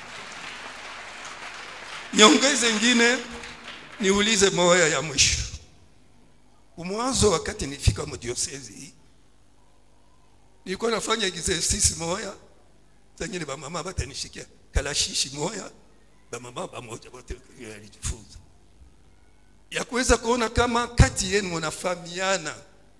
nyongeze ingine niulize moya ya mwisho umwanzo wakati nifika mdiosezi hii nilikuwa nafanya exercice moya zengine bamama batanishikia kalashishi moya bamama bamoja wote alijifunza ya kuweza kuona kama kati yenu mnafahamiana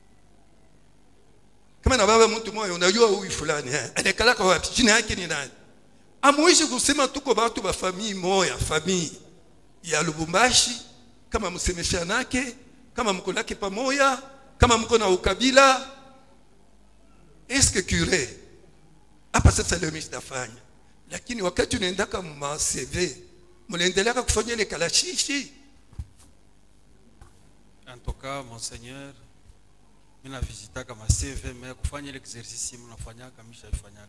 kama na baba mtu moja unajua huyu fulani eh, anakalaka wapi jina yake ni nani amuishi kusema tuko batu ba famii moya famii ya Lubumbashi kama msemeshanake kama mko nake pamoja kama mko na ukabila eske cure hapa sasa leo mimi sitafanya lakini wakati unaendaka ma CV mnaendelea kufanya ile kalashishi En tout cas, monseigneur, mimi navisitaka ma CV mais kufanya ile exercice mnafanyaka mishaifanyaka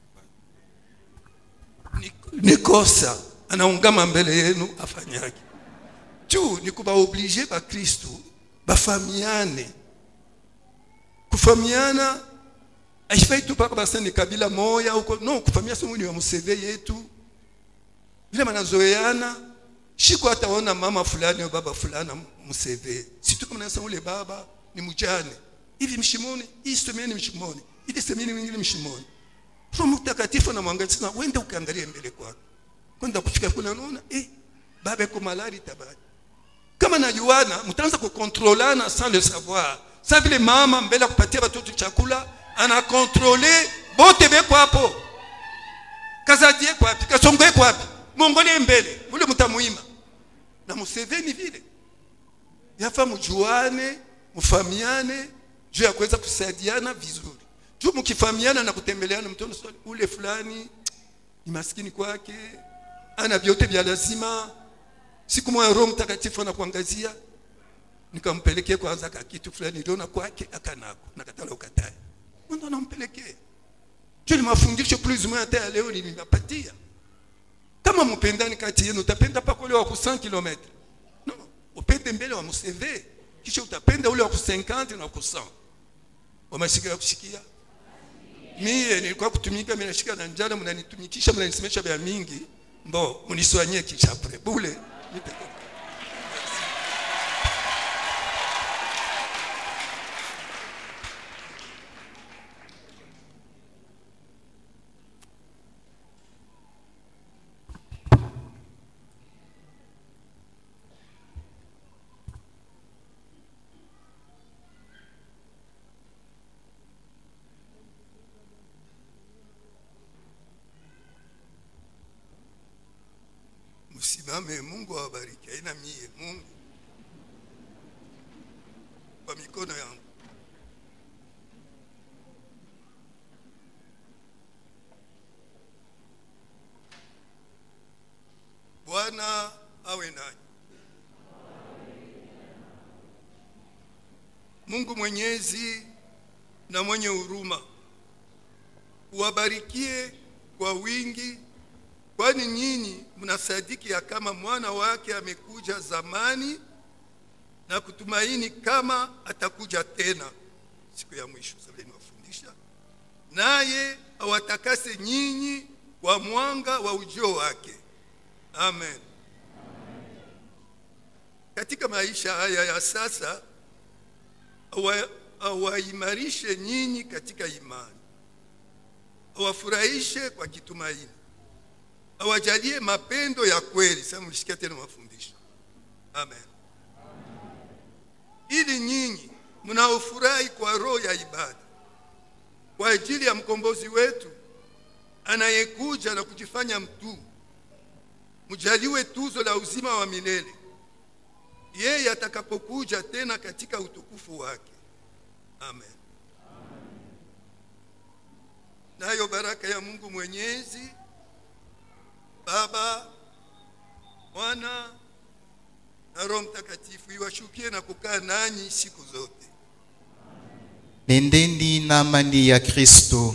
ni kosa anaungama mbele yenu afanyake juu ni kubaoblige bakristu bafamiane kufamiana aifai tu paka basa ni kabila moya huko no kufamia somo ni wa museve yetu vile manazoeana shiko hataona mama fulani au baba fulani museve situ kama nasema ule baba ni mjane hivi mshimoni hii semeni mshimoni ile semeni mwingine mshimoni Roho Mtakatifu anamwangalia sana, wenda ukaangalie mbele kwako. Kwenda kufika kule unaona eh, baba yuko malari tabani. Kama najuana, mtaanza kukontrolana sans le savoir. Sa vile mama mbele ya kupatia watoto chakula ana kontrole bote beko hapo. Kazadie kwa wapi? Kasongoe kwa wapi? Mongolie mbele. Ule mtamuima. Na Museveni vile. Yafa mjuane, mfamiane, juu ya kuweza kusaidiana vizuri juu mkifahamiana na kutembeleana mtoto swali ule fulani ni maskini kwake ana vyote vya lazima siku moja roho mtakatifu anakuangazia nikampelekea kwanza ka kitu fulani niliona kwake akanako nakatala ukatae ndo nampelekea juu ni mafundisho plus ou moins hata ya leo nilipatia kama mpendani kati yenu utapenda paka ule wa ku 100 km no upende mbele wa mseve kisha utapenda ule wa ku 50 na ku 100 wamesikia kusikia mie nilikuwa kutumika mimi nashika na njala mnanitumikisha mnanisemesha vya mingi mbo mniswanyie kichapre bule msimame mungu awabariki aina mie mungu kwa mikono yangu bwana awe nanyi mungu mwenyezi na mwenye huruma uwabarikie kwa wingi kwani nyinyi mnasadiki ya kama mwana wake amekuja zamani na kutumaini kama atakuja tena siku ya mwisho. Sasa niwafundisha naye awatakase nyinyi kwa mwanga wa ujio wake. Amen. Katika maisha haya ya sasa awa- awaimarishe nyinyi katika imani, awafurahishe kwa kitumaini awajalie mapendo ya kweli. Sasa mlisikia tena mafundisho. Amen. Ili nyinyi mnaofurahi kwa roho ya ibada kwa ajili ya mkombozi wetu anayekuja na kujifanya mtu, mjaliwe tuzo la uzima wa milele yeye atakapokuja tena katika utukufu wake. Amen. Nayo baraka ya Mungu Mwenyezi, Baba, Mwana na Roho Mtakatifu iwashukie na kukaa nanyi siku zote. Nendeni na amani ya Kristo.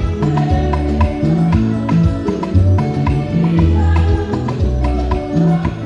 Thank